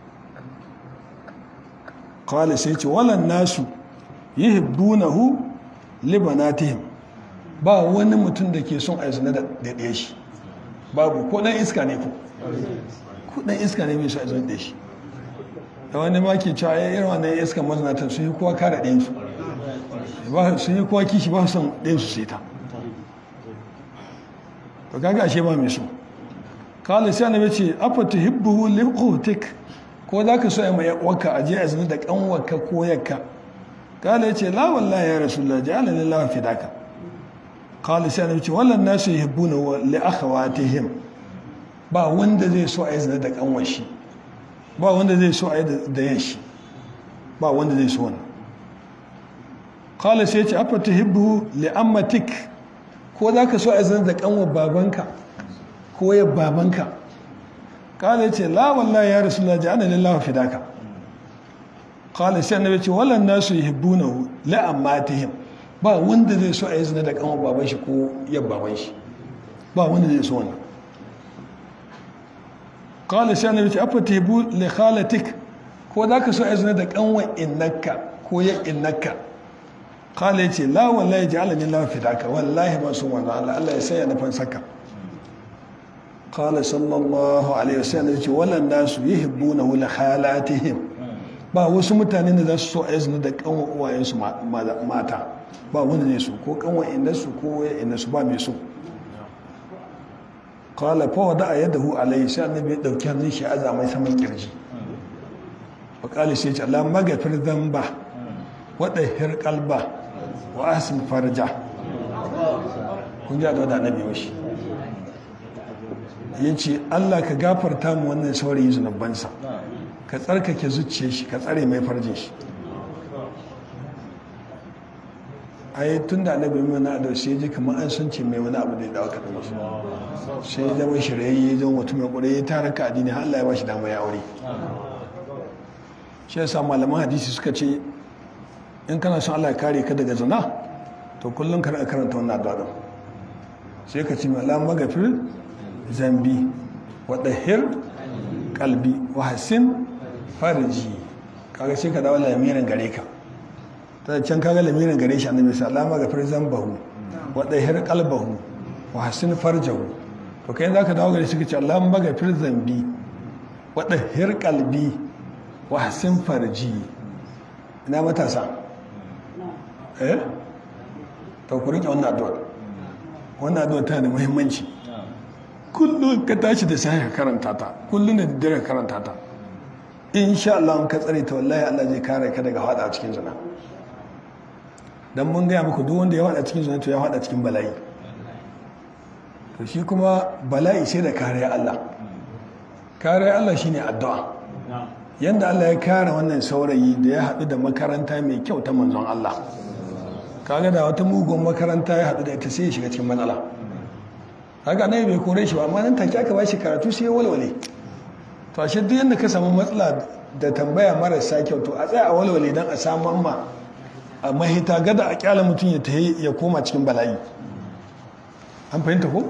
kala sai ce walan nasu yi hibbunahu libanatihim ba wani mutum da ke son a zina da ɗaya shi babu ko ɗan iska ne ko ko ɗan iska ne mai so a zina da shi da wani ma ke cewa ya irin wannan iska mazinatan sun yi kowa kare ɗayansu sun yi kowa kishi ba son ɗayansu sai ta to kaga ashe ba mai so kala sai annabi ce afa tuhibbuhu liqutik ko za ka so ya mai wakka aje a zina da kanwarka ko yakka kala ya ce la wallahi ya rasulullah ja'ala lillahi fidaka kala sai annabi ce wallan nasu yuhibbuna wa li akhawatihim ba wanda zai so a yi zina da kanwar shi ba wanda zai so a yi da yan shi ba wanda zai so wannan kala sai ce afa ta hibbu li'ammatik ko za ka so a zan da kanwa babanka ko ya babanka kala ya ce la wallahi ya rasu laji ana lillahi fidaka kala sai annabi ce wallan nasu yuhibbunahu li'ammatihim ba wanda zai so a yi zina da kanwa baban shi ko ya baban shi ba wanda zai so wannan kala sai annabi ce afa tebu li khalatik ko za ka so a zina da kanwa innaka ko ya innaka kala ya ce la wallahi ja'alani la fidaka wallahi ba sun wannan Allah Allah ya sanya nufin saka kala sallallahu alaihi wasallam ya ce walan nasu yuhibbuna li khalatihim ba wasu mutane da za su so a zina da kanwa uwayensu mata ba wanda zai so ko kanwa innasu ko ya innasu ba mai so kala fa wada yadahu alayhi sai annabi ya dauki hannun shi aza mai saman kirji wa kala sai ce Allah magafir dhanba wa dahhir qalba wa ahsin farja kun ji da annabi washi yace Allah ka gafarta mu wannan saurayi zunubansa ka tsarkake zuciyar shi ka tsare mai farjin shi ai tun da annabi mai na da sai ji kamar an sun ce mai wani abu da ya dawo kaɗan masu sai ya zama shirayye zama mutum mai ƙwarai ya tara ka addini har Allah ya bashi dama ya aure shi yasa malaman hadisi suka ce in kana son Allah ya kare ka daga zina to kullum ka karanta wannan addu'a din sai ka ce Allah magafir zambi wa dahir qalbi wa hasin farji kaga sai ka dawo lamirin gare ka ta can kaga lamirin gare shi annabi sallallahu alaihi wasallam zambahu wa dahir qalbahu wa hasin farjahu to kai zaka dawo gare shi kace Allah magafir zambi wa dahir qalbi wa hasin farji ina matasa eh to ku rike wannan addu'a wannan addu'a tana da muhimmanci kullum ka tashi da sai ka karanta ta kullum da dare ka karanta ta insha Allah ka tsare ta wallahi Allah zai kare ka daga hada cikin zina dan mun gaya muku duk wanda ya hada cikin zina to ya hada cikin bala'i to shi kuma bala'i sai da kariya Allah kariya Allah shine addu'a yanda Allah ya kare wannan saurayi da ya haɗu da makaranta mai kyau ta manzon Allah kaga da wata mugun makaranta ya haɗu da ita sai ya shiga cikin matsala haka ne bai kore shi ba amma nan take aka ba shi karatu sai ya walwale to ashe duk yanda ka samu matsala da tambaya marasa kyau to a tsaya a walwale dan a samu amma a mahita gada a kyala mutum ya tahi ya koma cikin bala'i an fahimta ko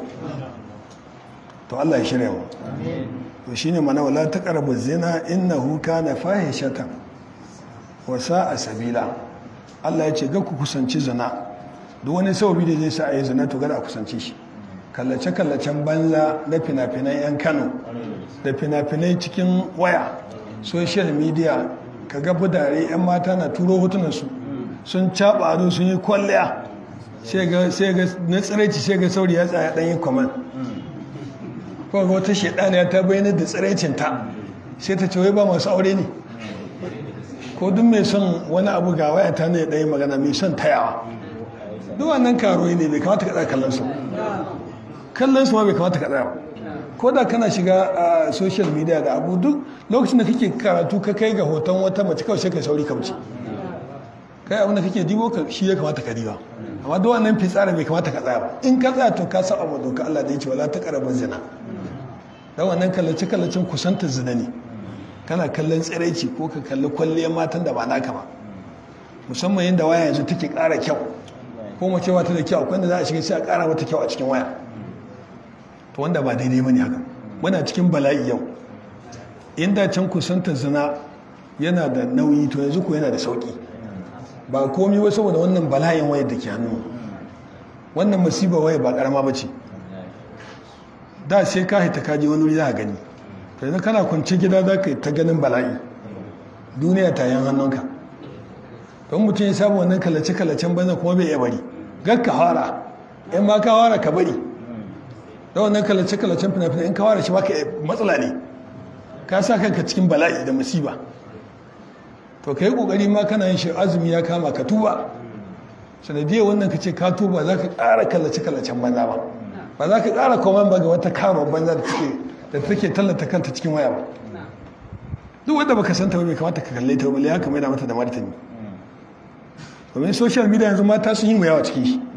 to Allah ya shirya mu to shine mana wala taqrabu zina innahu kana fahishatan wa sa'a sabila Allah ya ce ga ku kusanci zina duk wani sababi da zai sa a yi zina to gada a kusanci shi kallace kallacen banza na fina-finan yan Kano da fina-finai cikin waya social media ka ga budare yan mata na turo hotunan su sun caba ado sun yi kwalliya sai ga na tsiraici sai ga sauri ya tsaya dan yin kwaman ko ga wata shaidaniya ta bayyana da tsiraicinta sai ta ce wai ba masu aure ne ko duk mai son wani abu ga waya ta ne ɗaya magana mai son tayawa duk wannan karoyi ne bai kamata ka tsaya kallon su kallon su ma bai kamata ka tsaya ba ko da kana shiga a social media da abu duk lokacin da kake karatu ka kai ga hoton wata mace kawai sai ka sauri ka wuce kai abin da kake dibo ka shi ya kamata ka diba amma duk wannan fitsara bai kamata ka tsaya ba in ka tsaya to ka saba ma doka Allah da ya ce wala ta karaban zina dan wannan kallace kallacin kusantar zina ne kana kallon tsiraici ko ka kalli kwalliyar matan da ba naka ba musamman yadda waya yanzu take ƙara kyau ko mace wata da kyau akwai da za a shiga sai a ƙara mata kyau a cikin waya to wanda ba daidai bane haka muna cikin bala'i yau inda can kusantar zina yana da nauyi to yanzu ko yana da sauki ba komi ba saboda wannan bala'in wayar da ke hannu wannan musibar waya ba karama ba ce da sai ka haita kaji wani wuri za a gani yanzu kana kwanci gida za ka ta ganin bala'i duniya ta yan hannunka don mutum ya samu wannan kalace-kalacen banza kuma bai iya bari gakka hara in ma ka hara ka bari da wannan kalace-kalacen fina-fina in ka hara shi baka matsala ne ka sa kanka cikin bala'i da musiba to ka yi kokari ma kana yin shi azumi ya kama ka tuba sanadiyar wannan ka ce ka tuba za ka ƙara kallace-kallacen banza ba ba za ka ƙara komen ba ga wata kama banza da take da take tallata kanta cikin waya ba duk wanda baka san ta bai kamata ka kalle ta ba ya kamar da mata da martani domin social media yanzu mata sun yi mu yawa cikin shi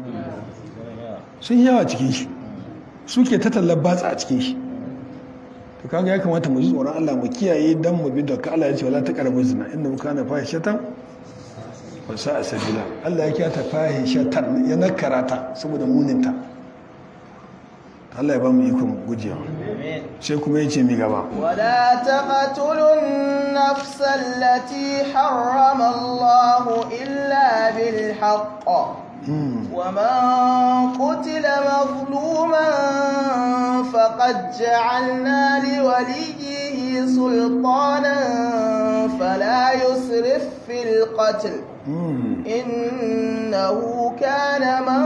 sun yi yawa cikin shi suke ta tallar batsa a cikin shi to kaga ya kamata mu ji tsoron Allah mu kiyaye dan mu bi doka Allah ya ce wala taqrabu zina inna kana fahishatan wa sa'a sabila Allah ya kiyata fahishatan ya nakara ta saboda muninta Allah ya ba mu ikon gujewa sai kuma ya ce mi gaba
ولا تقتلوا النفس التي حرم الله إلا بالحق ومن قتل مظلوما فقد جعلنا لوليه سلطانا فلا يسرف في القتل إنه كان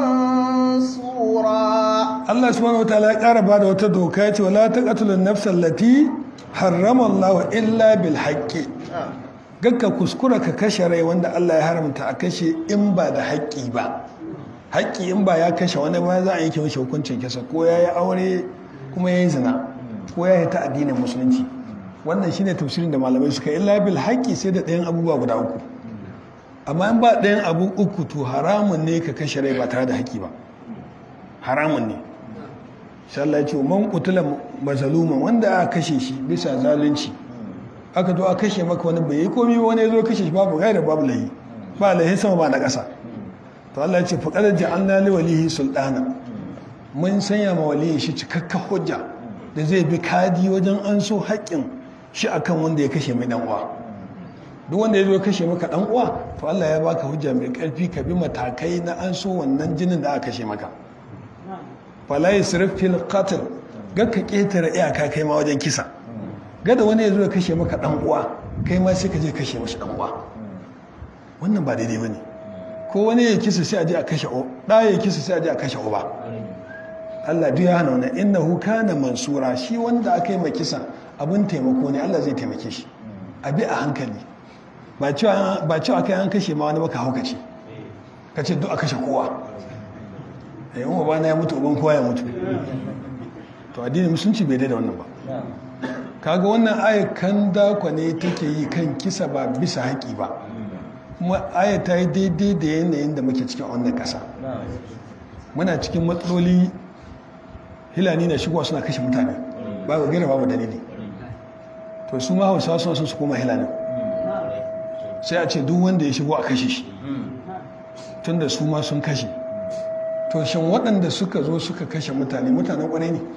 منصورا
Allah subhanahu wa ta'ala ya ƙara ba da wata doka ya ce wala taqtulun nafsal lati harrama Allah illa bil haqqi gakka kuskura ka kashe rai wanda Allah ya haramta a kashe in ba da haƙƙi ba haƙƙi in ba ya kashe wani ba za a yanke mashi hukuncin kisa ko ya yi aure kuma ya yi zina ko ya yi ta addinin musulunci wannan shine tafsirin da malamai suka yi illa bil haƙƙi sai da ɗayan abubuwa guda uku amma in ba ɗayan abu uku to haramun ne ka kashe rai ba tare da haƙƙi ba haramun ne sai Allah ya ce man qutila mazluman wanda aka kashe shi bisa zalunci aka zo aka kashe maka wani bai yi komai ba wani ya zo kashe shi babu gaira babu lahi ba lahi sama ba na ƙasa to Allah ya ce faqad ja'alna li walihi sultana mun sanya ma waliyin shi cikakka hujja da zai bi kadi wajen an so haƙƙin shi akan wanda ya kashe mai dan uwa duk wanda ya zo kashe maka dan uwa to Allah ya baka hujja mai ƙarfi ka bi matakai na an so wannan jinin da aka kashe maka fala yusrif fil qatl ga ka ketare iyaka kai ma wajen kisa gada wani ya zo ya kashe maka dan uwa kai ma sai ka je kashe mashi dan uwa wannan ba daidai bane ko wani ya kisa sai a je a kashe o da ya kisa sai a je a kashe uba Allah duk ya hana wannan innahu kana mansura shi wanda aka yi kisa abun taimako ne Allah zai taimake shi a bi a hankali ba cewa ba cewa kai an kashe ma wani baka haukace kace duk a kashe kowa eh umma ba na ya mutu uban kowa ya mutu to addinin musulunci bai daida wannan ba kaga wannan ayat kan dakwa ne take yi kan kisa ba bisa haƙi ba kuma ayat ta yi daidai da yanayin da muke cikin wannan ƙasa muna cikin matsaloli hilani na shigowa suna kashe mutane ba ga gaira babu dalili to su ma hausawa suna son su koma hilanin sai a ce duk wanda ya shigo a kashe shi tun da su ma sun kashe to shin waɗanda suka zo suka kashe mutane mutanen ƙwarai ne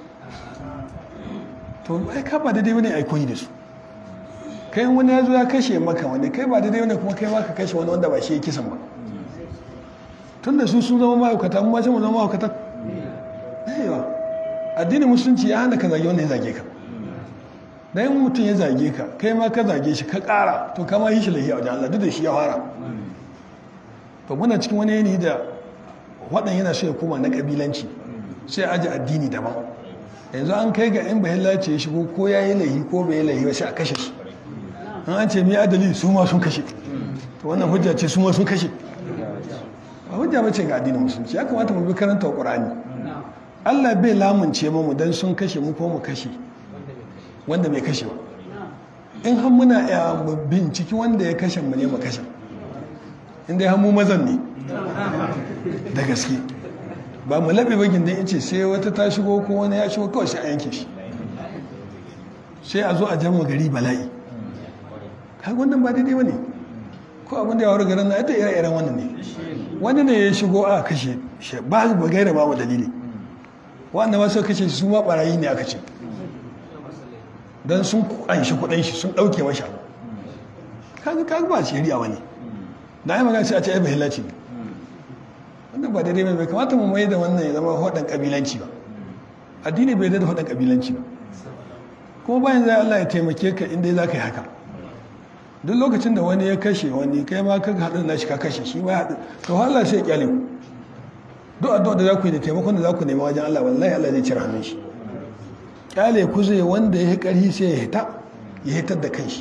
to ai ka ba daidai wani aikoni da su kai wani ya zo ya kashe maka wani kai ba daidai wani kuma kai ma ka kashe wani wanda ba shi ya kisan ba tun da su sun zama ma'aikata mu ma sai mu zama ma'aikata yawa addinin musulunci ya hana ka zage wanda ya zage ka da yin mutum ya zage ka kai ma ka zage shi ka ƙara to kama yi shi lahiya wajen Allah duk da shi ya fara to muna cikin wani yanayi da waɗan yana so ya koma na ƙabilanci sai aji addini daban yanzu an kai ga in bahilla ce ya shigo ko ya yi lahi ko bai yi lahi ba sai a kashe shi an an ce mai adali su ma sun kashe to wannan hujja ce su ma sun kashe ba hujja ba ce ga addinin musulunci ya kamata mu bi karanta ƙur'ani Allah bai lamunce mu dan sun kashe mu ko mu kashe wanda bai kashe ba in har muna ya binciki wanda ya kashe mu ne mu kashe inda ya hamu mazan ne da gaske ba mu laɓe bagin da ce sai wata ta shigo ko wani ya shigo kawai sai a yanke shi sai a zo a jama gari bala'i kai wannan ba daidai wani ko abin da ya wari garin na ita ire-iren wannan ne wani ne ya shigo a kashe ba ba gaira ba wa dalili wanda masu kashe su ma barayi ne aka ce don sun anshi kudin shi sun dauke masha kaga kaga ba shari'a wani da ai magana sai a ce ai bahillaci ne wannan ba daidai bai kamata mu mai da wannan ya zama hodan kabilanci ba addini bai da hodan kabilanci ba kuma bayan zai Allah ya taimake ka inda za ka yi haka duk lokacin da wani ya kashe wani kai ma ka haɗu da shi ka kashe shi ma haɗu to Allah sai ya kyale ku duk addu'a da za ku yi da taimakon da za ku nema wajen Allah wallahi Allah zai cire hannun shi kyale ku zai wanda ya yi ƙarfi sai ya hita ya hitar da kanshi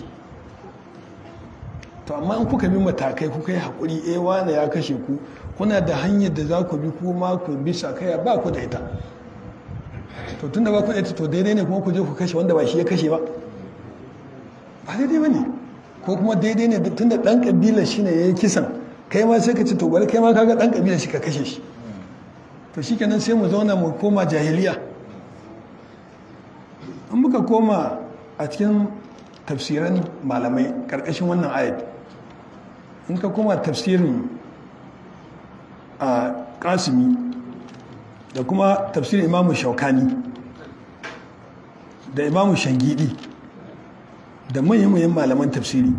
to amma in kuka bi matakai kuka yi haƙuri eh wane ya kashe ku kuna da hanyar da za ku bi kuma ku bi sakaya ba ku da ita to tunda ba ku da ita to daidai ne kuma ku je ku kashe wanda ba shi ya kashe ba ba daidai ba ne ko kuma daidai ne tunda ɗan ƙabila shi ne ya yi kisan kai ma sai ka ce to bari kai ma kaga ɗan ƙabila shi ka kashe shi to shi kenan sai mu zauna mu koma jahiliya in muka koma a cikin tafsiran malamai ƙarƙashin wannan ayat in ka koma tafsirin a kasimi da kuma tafsirin imamu shaukani da imamu shangidi da manyan malaman tafsiri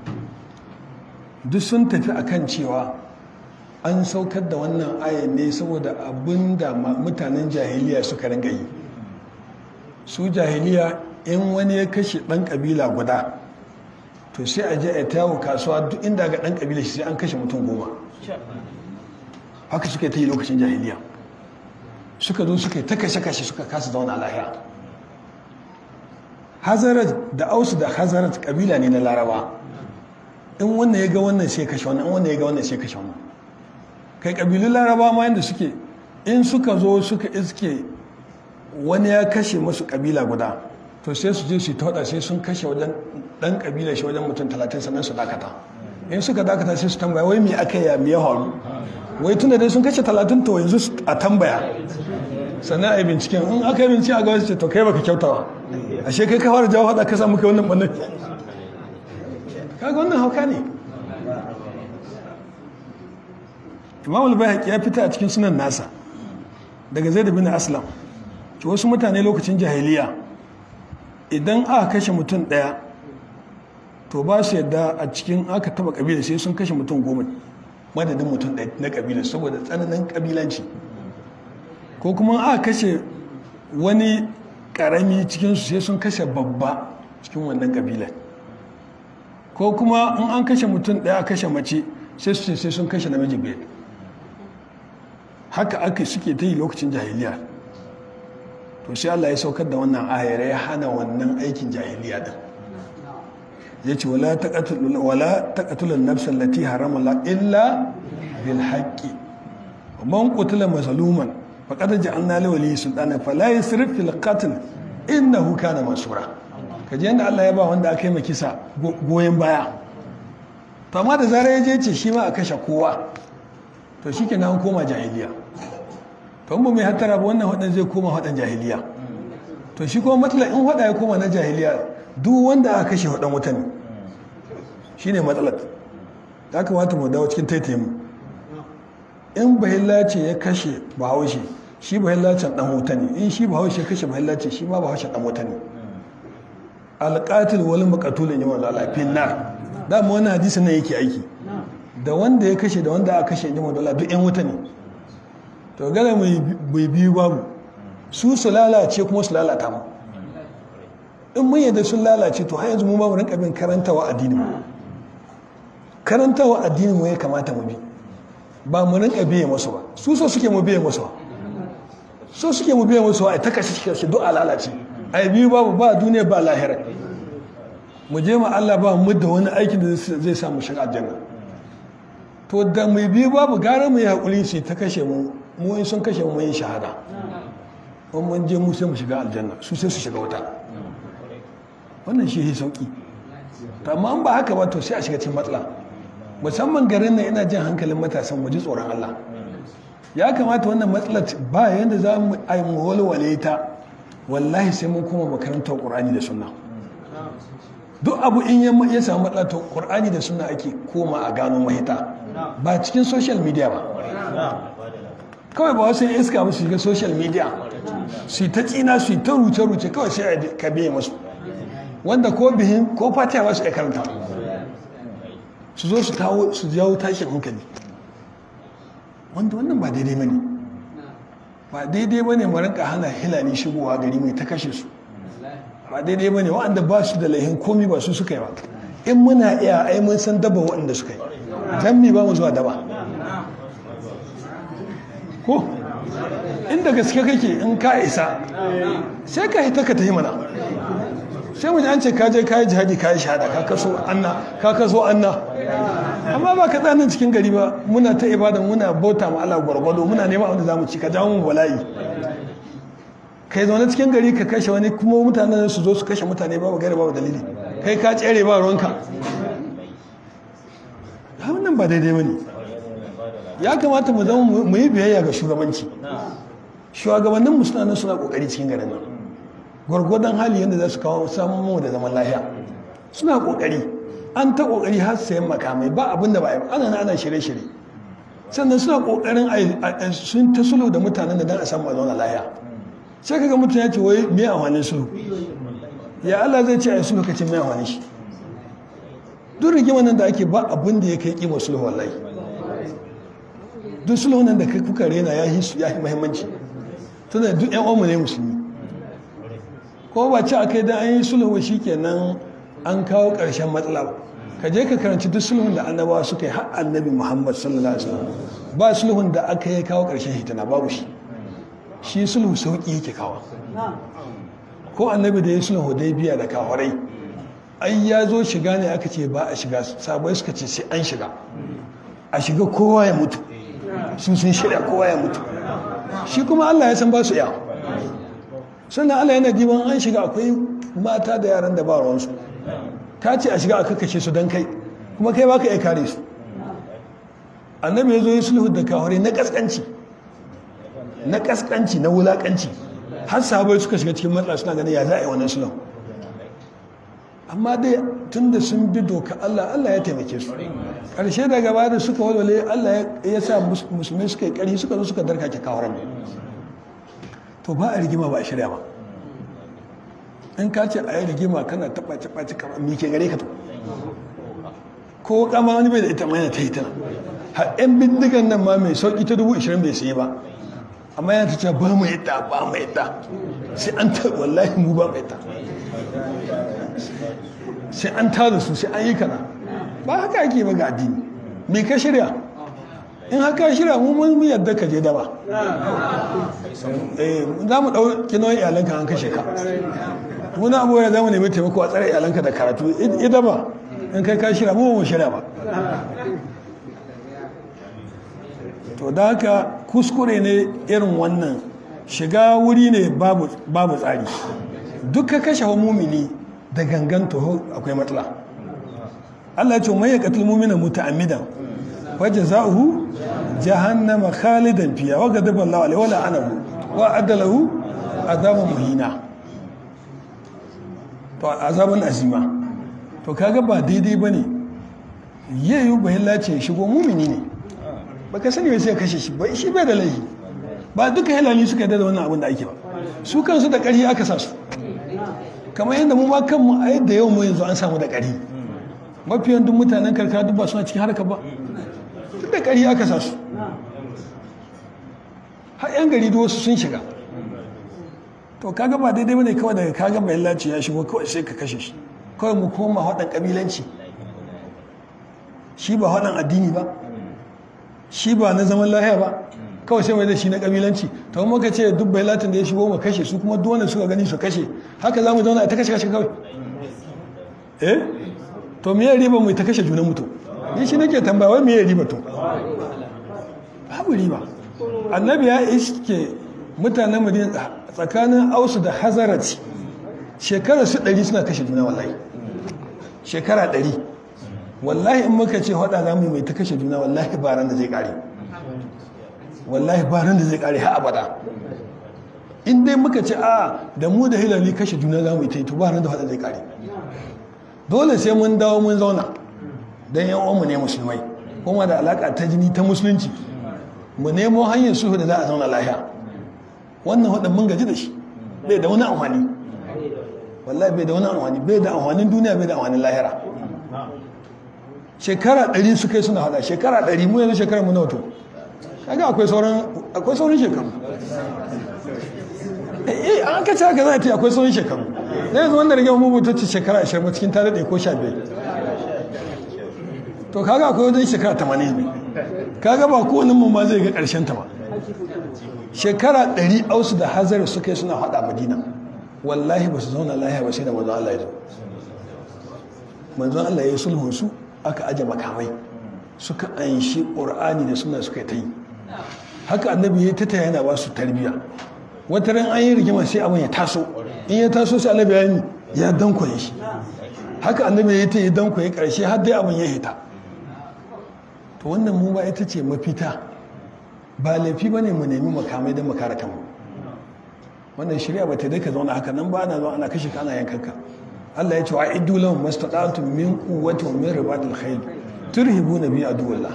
duk sun tafi akan cewa an saukar da wannan ayan ne saboda abin da mutanen jahiliya suka ringa yi su jahiliya in wani ya kashe ɗan ƙabila guda to sai a je a tawo kasuwa duk inda ga ɗan ƙabila shi sai an kashe mutum goma haka suka ta yi lokacin jahiliya suka zo suka yi ta kashe-kashe suka kasa zauna lahiya hazarat da ausu da hazarat kabila ne na laraba in wannan ya ga wannan sai kashe wannan in wannan ya ga wannan sai kashe wannan kai kabilun laraba ma yadda suke in suka zo suka iske wani ya kashe masu kabila guda to sai su je su ta sai sun kashe wajen dan kabila shi wajen mutum talatin sannan su dakata in suka dakata sai su tambaya wai me aka yi me ya faru wai tunda dai sun kashe talatin to yanzu a tambaya sannan a yi binciken in aka yi bincike a gaba ce to kai baka kyautawa ashe kai ka fara jawo hada ka samu kai wannan bannan kaga wannan hauka ne imam al-bayhaqi ya fita a cikin sunan nasa daga zaid bin aslam ki wasu mutane lokacin jahiliya idan aka kashe mutum daya to ba su yadda a cikin aka taba kabila sai sun kashe mutum goma madadin mutum ɗaya na kabila saboda tsananin kabilanci ko kuma aka kashe wani karami cikinsu sai sun kashe babba cikin wannan kabilar ko kuma in an kashe mutum ɗaya a kashe mace sai su ce sai sun kashe namiji biyar haka aka suke ta yi lokacin jahiliya to sai Allah ya saukar da wannan ayar ya hana wannan aikin jahiliya din ya ce wala taqatulun nafsan lati harama la illa bil haqqi man qutila mazluman faqad ja'alna lahu wali sultana fala yusrif fil qatl innahu kana mansura kaje yanda Allah ya ba wanda aka yi makisa goyen baya to amma da zarar ya je ce shi ma a kashe kowa to shikenan an koma jahiliya to in ba mai hattara ba wannan hadan zai koma hadan jahiliya to shi kuma matsala in hada ya koma na jahiliya duk wanda aka kashe hadan wuta ne shine matsalar ya kamata mu dawo cikin taitayin in bahillace ya kashe bahaushe shi bahillacen dan wuta ne in shi bahaushe kashe bahillace shi ma bahaushe dan wuta ne alƙatil wani makatulun yi wanda alafin nar dama wani hadisi na yake aiki da wanda ya kashe da wanda aka kashe yi wanda duk yan wuta ne to gane mai biyu babu su su lalace kuma su lalata mu in mun yadda sun lalace to har yanzu mu ba mu rinka bin karantawa addini mu karantawa addini mu ya kamata mu bi ba mu rinka biye musu ba su so suke mu biye musu ba so suke mu biye musu ba ai ta kashe kashe duk a lalace ai biyu babu ba duniya ba lahira mu je ma Allah ba mu da wani aikin da zai sa mu shiga aljanna to da mai biyu babu gara mu yi hakuri su ta kashe mu mu in sun kashe mu yin shahada in mun je mu sai mu shiga aljanna su sai su shiga wuta wannan shi yi sauki to amma an ba haka ba to sai a shiga cikin matsala musamman garin nan ina jin hankalin matasan mu ji tsoron Allah ya kamata wannan matsalar ba yanda za mu ai mu walwale ta wallahi sai mun koma makarantar Qur'ani da Sunna duk abu in ya samu matsala to Qur'ani da Sunna ake koma a gano mahita ba cikin social media ba kawai ba wasu iska ba su shiga social media su ta tsina su ta ruce-ruce kawai sai a ka biye masu wanda ko bihin ko fatiha ba su ya karanta su zo su kawo su jawo tashin hankali wanda wannan ba daidai bane ba daidai bane mu rinka hana hilali shigowa gari mai ta kashe su ba daidai bane waɗanda ba su da laihin komi ba su suka yi ba in muna iya ai mun san daba waɗanda suka yi dan mi ba mu zuwa daba ko inda gaske kake in ka isa sai ka hita ka tafi mana sai mu ji an ce ka je ka yi jihadi ka yi shahada ka kaso anna ka kaso anna amma ba ka tsanin cikin gari ba muna ta ibada muna bauta ma Allah gwargwado muna neman abin da zamu ci ka jawo mu bala'i kai zaune cikin gari ka kashe wani kuma mutanen su zo su kashe mutane babu gari babu dalili kai ka tsere ba ruwanka wannan ba daidai bane ya kamata mu zama mu yi biyayya ga shugabanci shugabannin mu suna nan suna kokari cikin garin nan gwargwadon hali yadda za su kawo samun mu da zaman lafiya suna kokari an ta kokari har sayan makamai ba abin da ba yi ana ana shirye-shirye sannan suna kokarin sun ta sulhu da mutanen da dan a samu zauna lafiya sai kaga mutum ya ce wai me amfanin sulhu ya Allah zai ce a sulhu kace me amfanin shi duk rigimar nan da ake ba abin da ya kai kima sulhu wallahi duk sulhu nan da kai kuka rena ya yi ya yi muhimmanci tunda duk yan uwanmu ne musulmi ko ba ci akai dan an yi sulhu shikenan an kawo ƙarshen matsala ba ka je ka karanci duk sulhun da annabawa suka yi har annabi Muhammad sallallahu alaihi wasallam ba sulhun da aka yi kawo ƙarshen hitina babu shi shi sulhu sauki yake kawo ko annabi da ya sulhu biya da kawarai ai ya zo shiga ne aka ce ba a shiga sabai suka ce sai an shiga a shiga kowa ya mutu sun sun shirya kowa ya mutu shi kuma Allah ya san ba su iya sannan Allah yana diban an shiga akwai mata da yaran da ba ruwansu ka ce a shiga a kakashe su don kai kuma kai baka iya kare su annabi ya zo yi sulhu da kawari na kaskanci na kaskanci na wulakanci har sahabai suka shiga cikin matsala suna ganin ya za a yi wannan sulhu amma dai tun da sun bi doka Allah Allah ya taimake su ƙarshe da gaba da suka walwale Allah ya sa musulmi suka yi ƙarfi suka zo suka darka ke kawaran to ba a rigima ba a shirya ba in ka ce a yi rigima kana taɓa taɓa ci kamar mike gare ka to ko kama wani bai da ita mai ta yi tana har yan bindigan nan ma mai sauƙi ta dubu ishirin bai sayi ba amma yana ta ce ba mu yadda ba mu yadda sai an ta wallahi mu ba mu yadda sai an tada su sai an yi kana ba haka ake ba ga addini me ka shirya in haka shirya mu mun yadda ka je daba za mu ɗauki nauyin iyalanka an kashe ka wani abubuwa za mu nemi taimako a tsare iyalanka da karatu ita ba in kai ka shirya mu mu shirya ba to da haka kuskure ne irin wannan shiga wuri ne babu tsari duk ka kashe wa mumini da gangan toho akwai matsala Allah ya ce mai yaqtul mu'mina muta'ammidan wa jazaohu jahannama khalidan fiha wa ghadiba Allahu alaihi wa la'anahu wa adalahu azaban muhina to azaban azima to kaga ba daidai bane yayu bahilla ce shigo mumini ne baka sani bai sai kashe shi ba shi bai da laifi ba duka hilali suka yarda da wannan abin da ake ba su kansu da ƙarfi aka sa su kamar yadda mu ma kanmu a yadda yau mu yanzu an samu da ƙari mafiyan duk mutanen karkara duk ba suna cikin harka ba duk da ƙari aka sa su har yan gari duk wasu sun shiga to kaga ba daidai bane kawai daga kaga mai laci ya shigo kawai sai ka kashe shi kawai mu koma haɗin ƙabilanci shi ba haɗin addini ba shi ba na zaman lahiya ba kawai sai mai da shi na kabilanci to muka ce duk bai latin da ya shigo mu kashe su kuma duk wanda suka gani su kashe haka za mu zauna ta kashe kashe kawai eh to me ya riba mu ta kashe junan mutum ni shi nake tambaya wai me ya riba to babu riba annabi ya iske mutanen madina tsakanin ausu da hazarati shekara su ɗari suna kashe juna wallahi shekara ɗari wallahi in muka ce hada za mu yi mai ta kashe juna wallahi ba ran da zai ƙare wallahi ba ran da zai kare ha abada in dai muka ce a da mu da hilali kashe juna za mu yi ta yi to ba ran da zai kare dole sai mun dawo mun zauna don yan uwanmu ne musulmai kuma da alaka ta jini ta musulunci mu nemo hanyar sulhu da za a zauna lahiya wannan hudun mun gaji da shi bai da wani amfani wallahi bai da wani amfani bai da amfanin duniya bai da amfanin lahira shekara ɗari su kai suna hada shekara ɗari mu yanzu shekara mu na wato kaga akwai sauran akwai sauran shekaru eh an kace haka za a ce akwai sauran shekaru na yanzu wanda rage mu ta ce shekara 20 ba cikin tare da ko 15 to kaga akwai wajen shekara 80 ne kaga ba kowane mu ma zai ga karshen ta ba shekara 100 ausu da hazari suka yi suna hada madina wallahi ba su zauna lahiya ba sai da manzon Allah ya zo manzon Allah ya yi sulhun su aka aje makamai suka anshi ƙur'ani da suna suka ta yi haka annabi ya tata yana ba su tarbiya wata ran an yi rigima sai abin ya taso in ya taso sai annabi ya yi ya dankwaye shi haka annabi ya ta yi dankwaye karshe har dai abin ya hita to wannan mu ba ita ce mafita ba laifi ba ne mu nemi makamai don makara kanmu wannan shirya ba ta dai ka zauna haka nan ba ana zo ana kashe ka ana yankanka Allah ya ce wa iddu lahum mastata'tum min quwwati wa min ribatil khayl turhibuna bi aduwillah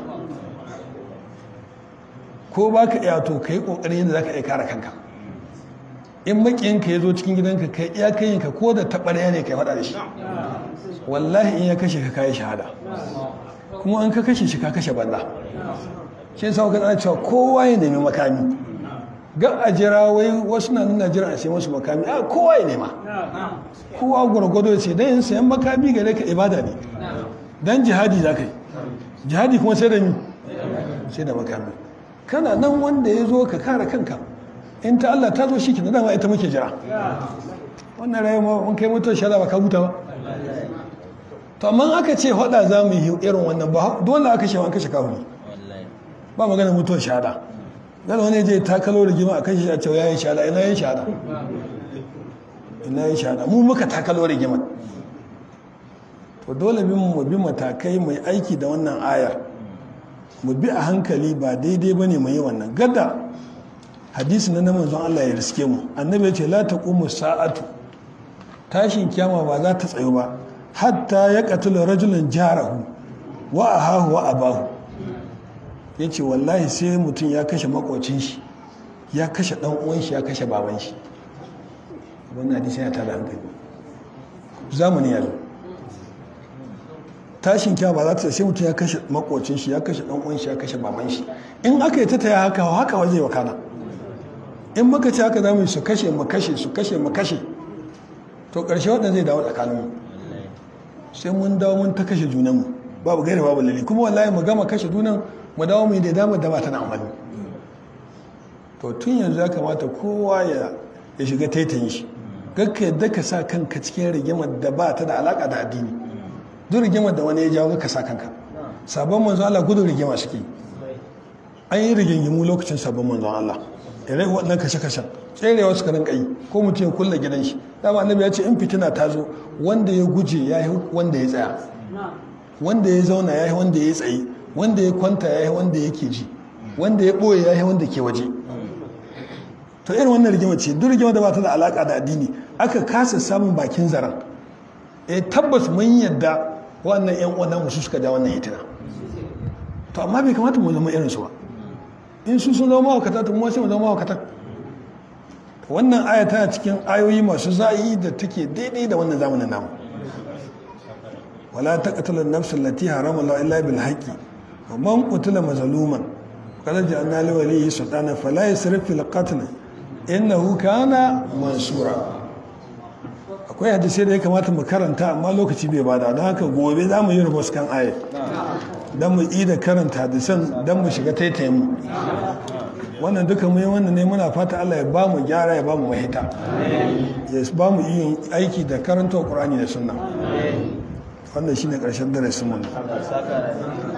ko ba ka iya to kai kokarin yadda zaka iya kare kanka in makiyinka ya zo cikin gidanka kai iya kayinka ko da taɓarya ne kai faɗa da shi wallahi in ya kashe ka kayi shahada kuma an ka kashe shi ka kashe banza shi yasa ka tsara cewa kowa ya nemi makami ga a jira wai wasu na nuna jira a sai musu makami a kowa ya nema kowa gwargwado ya ce dan yin sayan makami gare ka ibada ne dan jihadi za ka yi jihadi kuma sai da mi sai da makami kana nan wanda ya zo ka kare kanka in ta Allah ta zo shi kina dama ita muke jira wannan rayuwa mun kai mutuwar shara ba ka huta ba to amma aka ce hada za mu yi irin wannan ba dole aka ce an kashe kafiri ba magana mutuwar shahada gana wani je takalo rigima a kashe a cewa yayin shahada ina yin shahada ina yin shahada mu muka takalo rigima to dole bin mu bi matakai mai aiki da wannan ayar mu bi a hankali ba daidai bane mu yi wannan gada hadisi na manzon Allah ya riske mu annabi ya ce la taqumu sa'atu tashin kiyama ba za ta tsayo ba hatta ya qatala rajulan jarahu wa ahahu wa abahu yace wallahi sai mutum ya kashe makocin shi ya kashe dan uwan shi ya kashe baban shi wannan hadisi yana tada hankali zamani yanzu tashin kiyama ba za ta sai mutum ya kashe makocin shi ya kashe dan uwan shi ya kashe baban shi in aka yi ta taya haka haka waje wa kana in muka ci haka za mu yi su kashe mu kashe su kashe mu kashe to ƙarshe waɗanda zai dawo tsakaninmu sai mun dawo mun ta kashe junanmu babu gaira babu lalle kuma wallahi mu gama kashe junan mu dawo mu yi da damar da ba ta na amfani to tun yanzu ya kamata kowa ya ya shiga taitayin shi gakka yadda ka sa kanka cikin rigimar da ba ta da alaka da addini duk rigimar da wani ya jawo ka sa kanka sabon manzo Allah gudun rigima suke an yi rigingimu lokacin sabon manzon Allah irai waɗannan kashe-kashen tserewa suka rinka yi ko mutum ya kulle gidan shi dama annabi ya ce in fitina ta zo wanda ya guje ya yi wanda ya tsaya wanda ya zauna ya yi wanda ya tsaye wanda ya kwanta ya yi wanda yake ji wanda ya ɓoye ya yi wanda ke waje to irin wannan rigima ce duk rigima da ba ta da alaƙa da addini aka kasa samun bakin zaren eh tabbas mun yadda wannan yan uwan musu suka ja wannan hitina to amma bai kamata mu zama irin su ba in su sun zama mahaukata to mu sai mu zama mahaukata wannan aya tana cikin ayoyi masu za'i da take daidai da wannan zamanin namu wala taqtulu an-nafs allati harama Allah illa bil haqqi wa man qutila mazluman qad ja'alna li waliyyi sultana fala yasrif fil qatl innahu kana mansura akwai hadisi da ya kamata mu karanta amma lokaci bai bada don haka gobe za mu yi rubus kan aya don mu yi da karanta hadisan don mu shiga taitayin mu wannan duka mu yi wannan ne muna fata Allah ya ba mu gyara ya ba mu mahita ya ba mu yin aiki da karanta Qur'ani da sunna wannan shine karshen darasin mu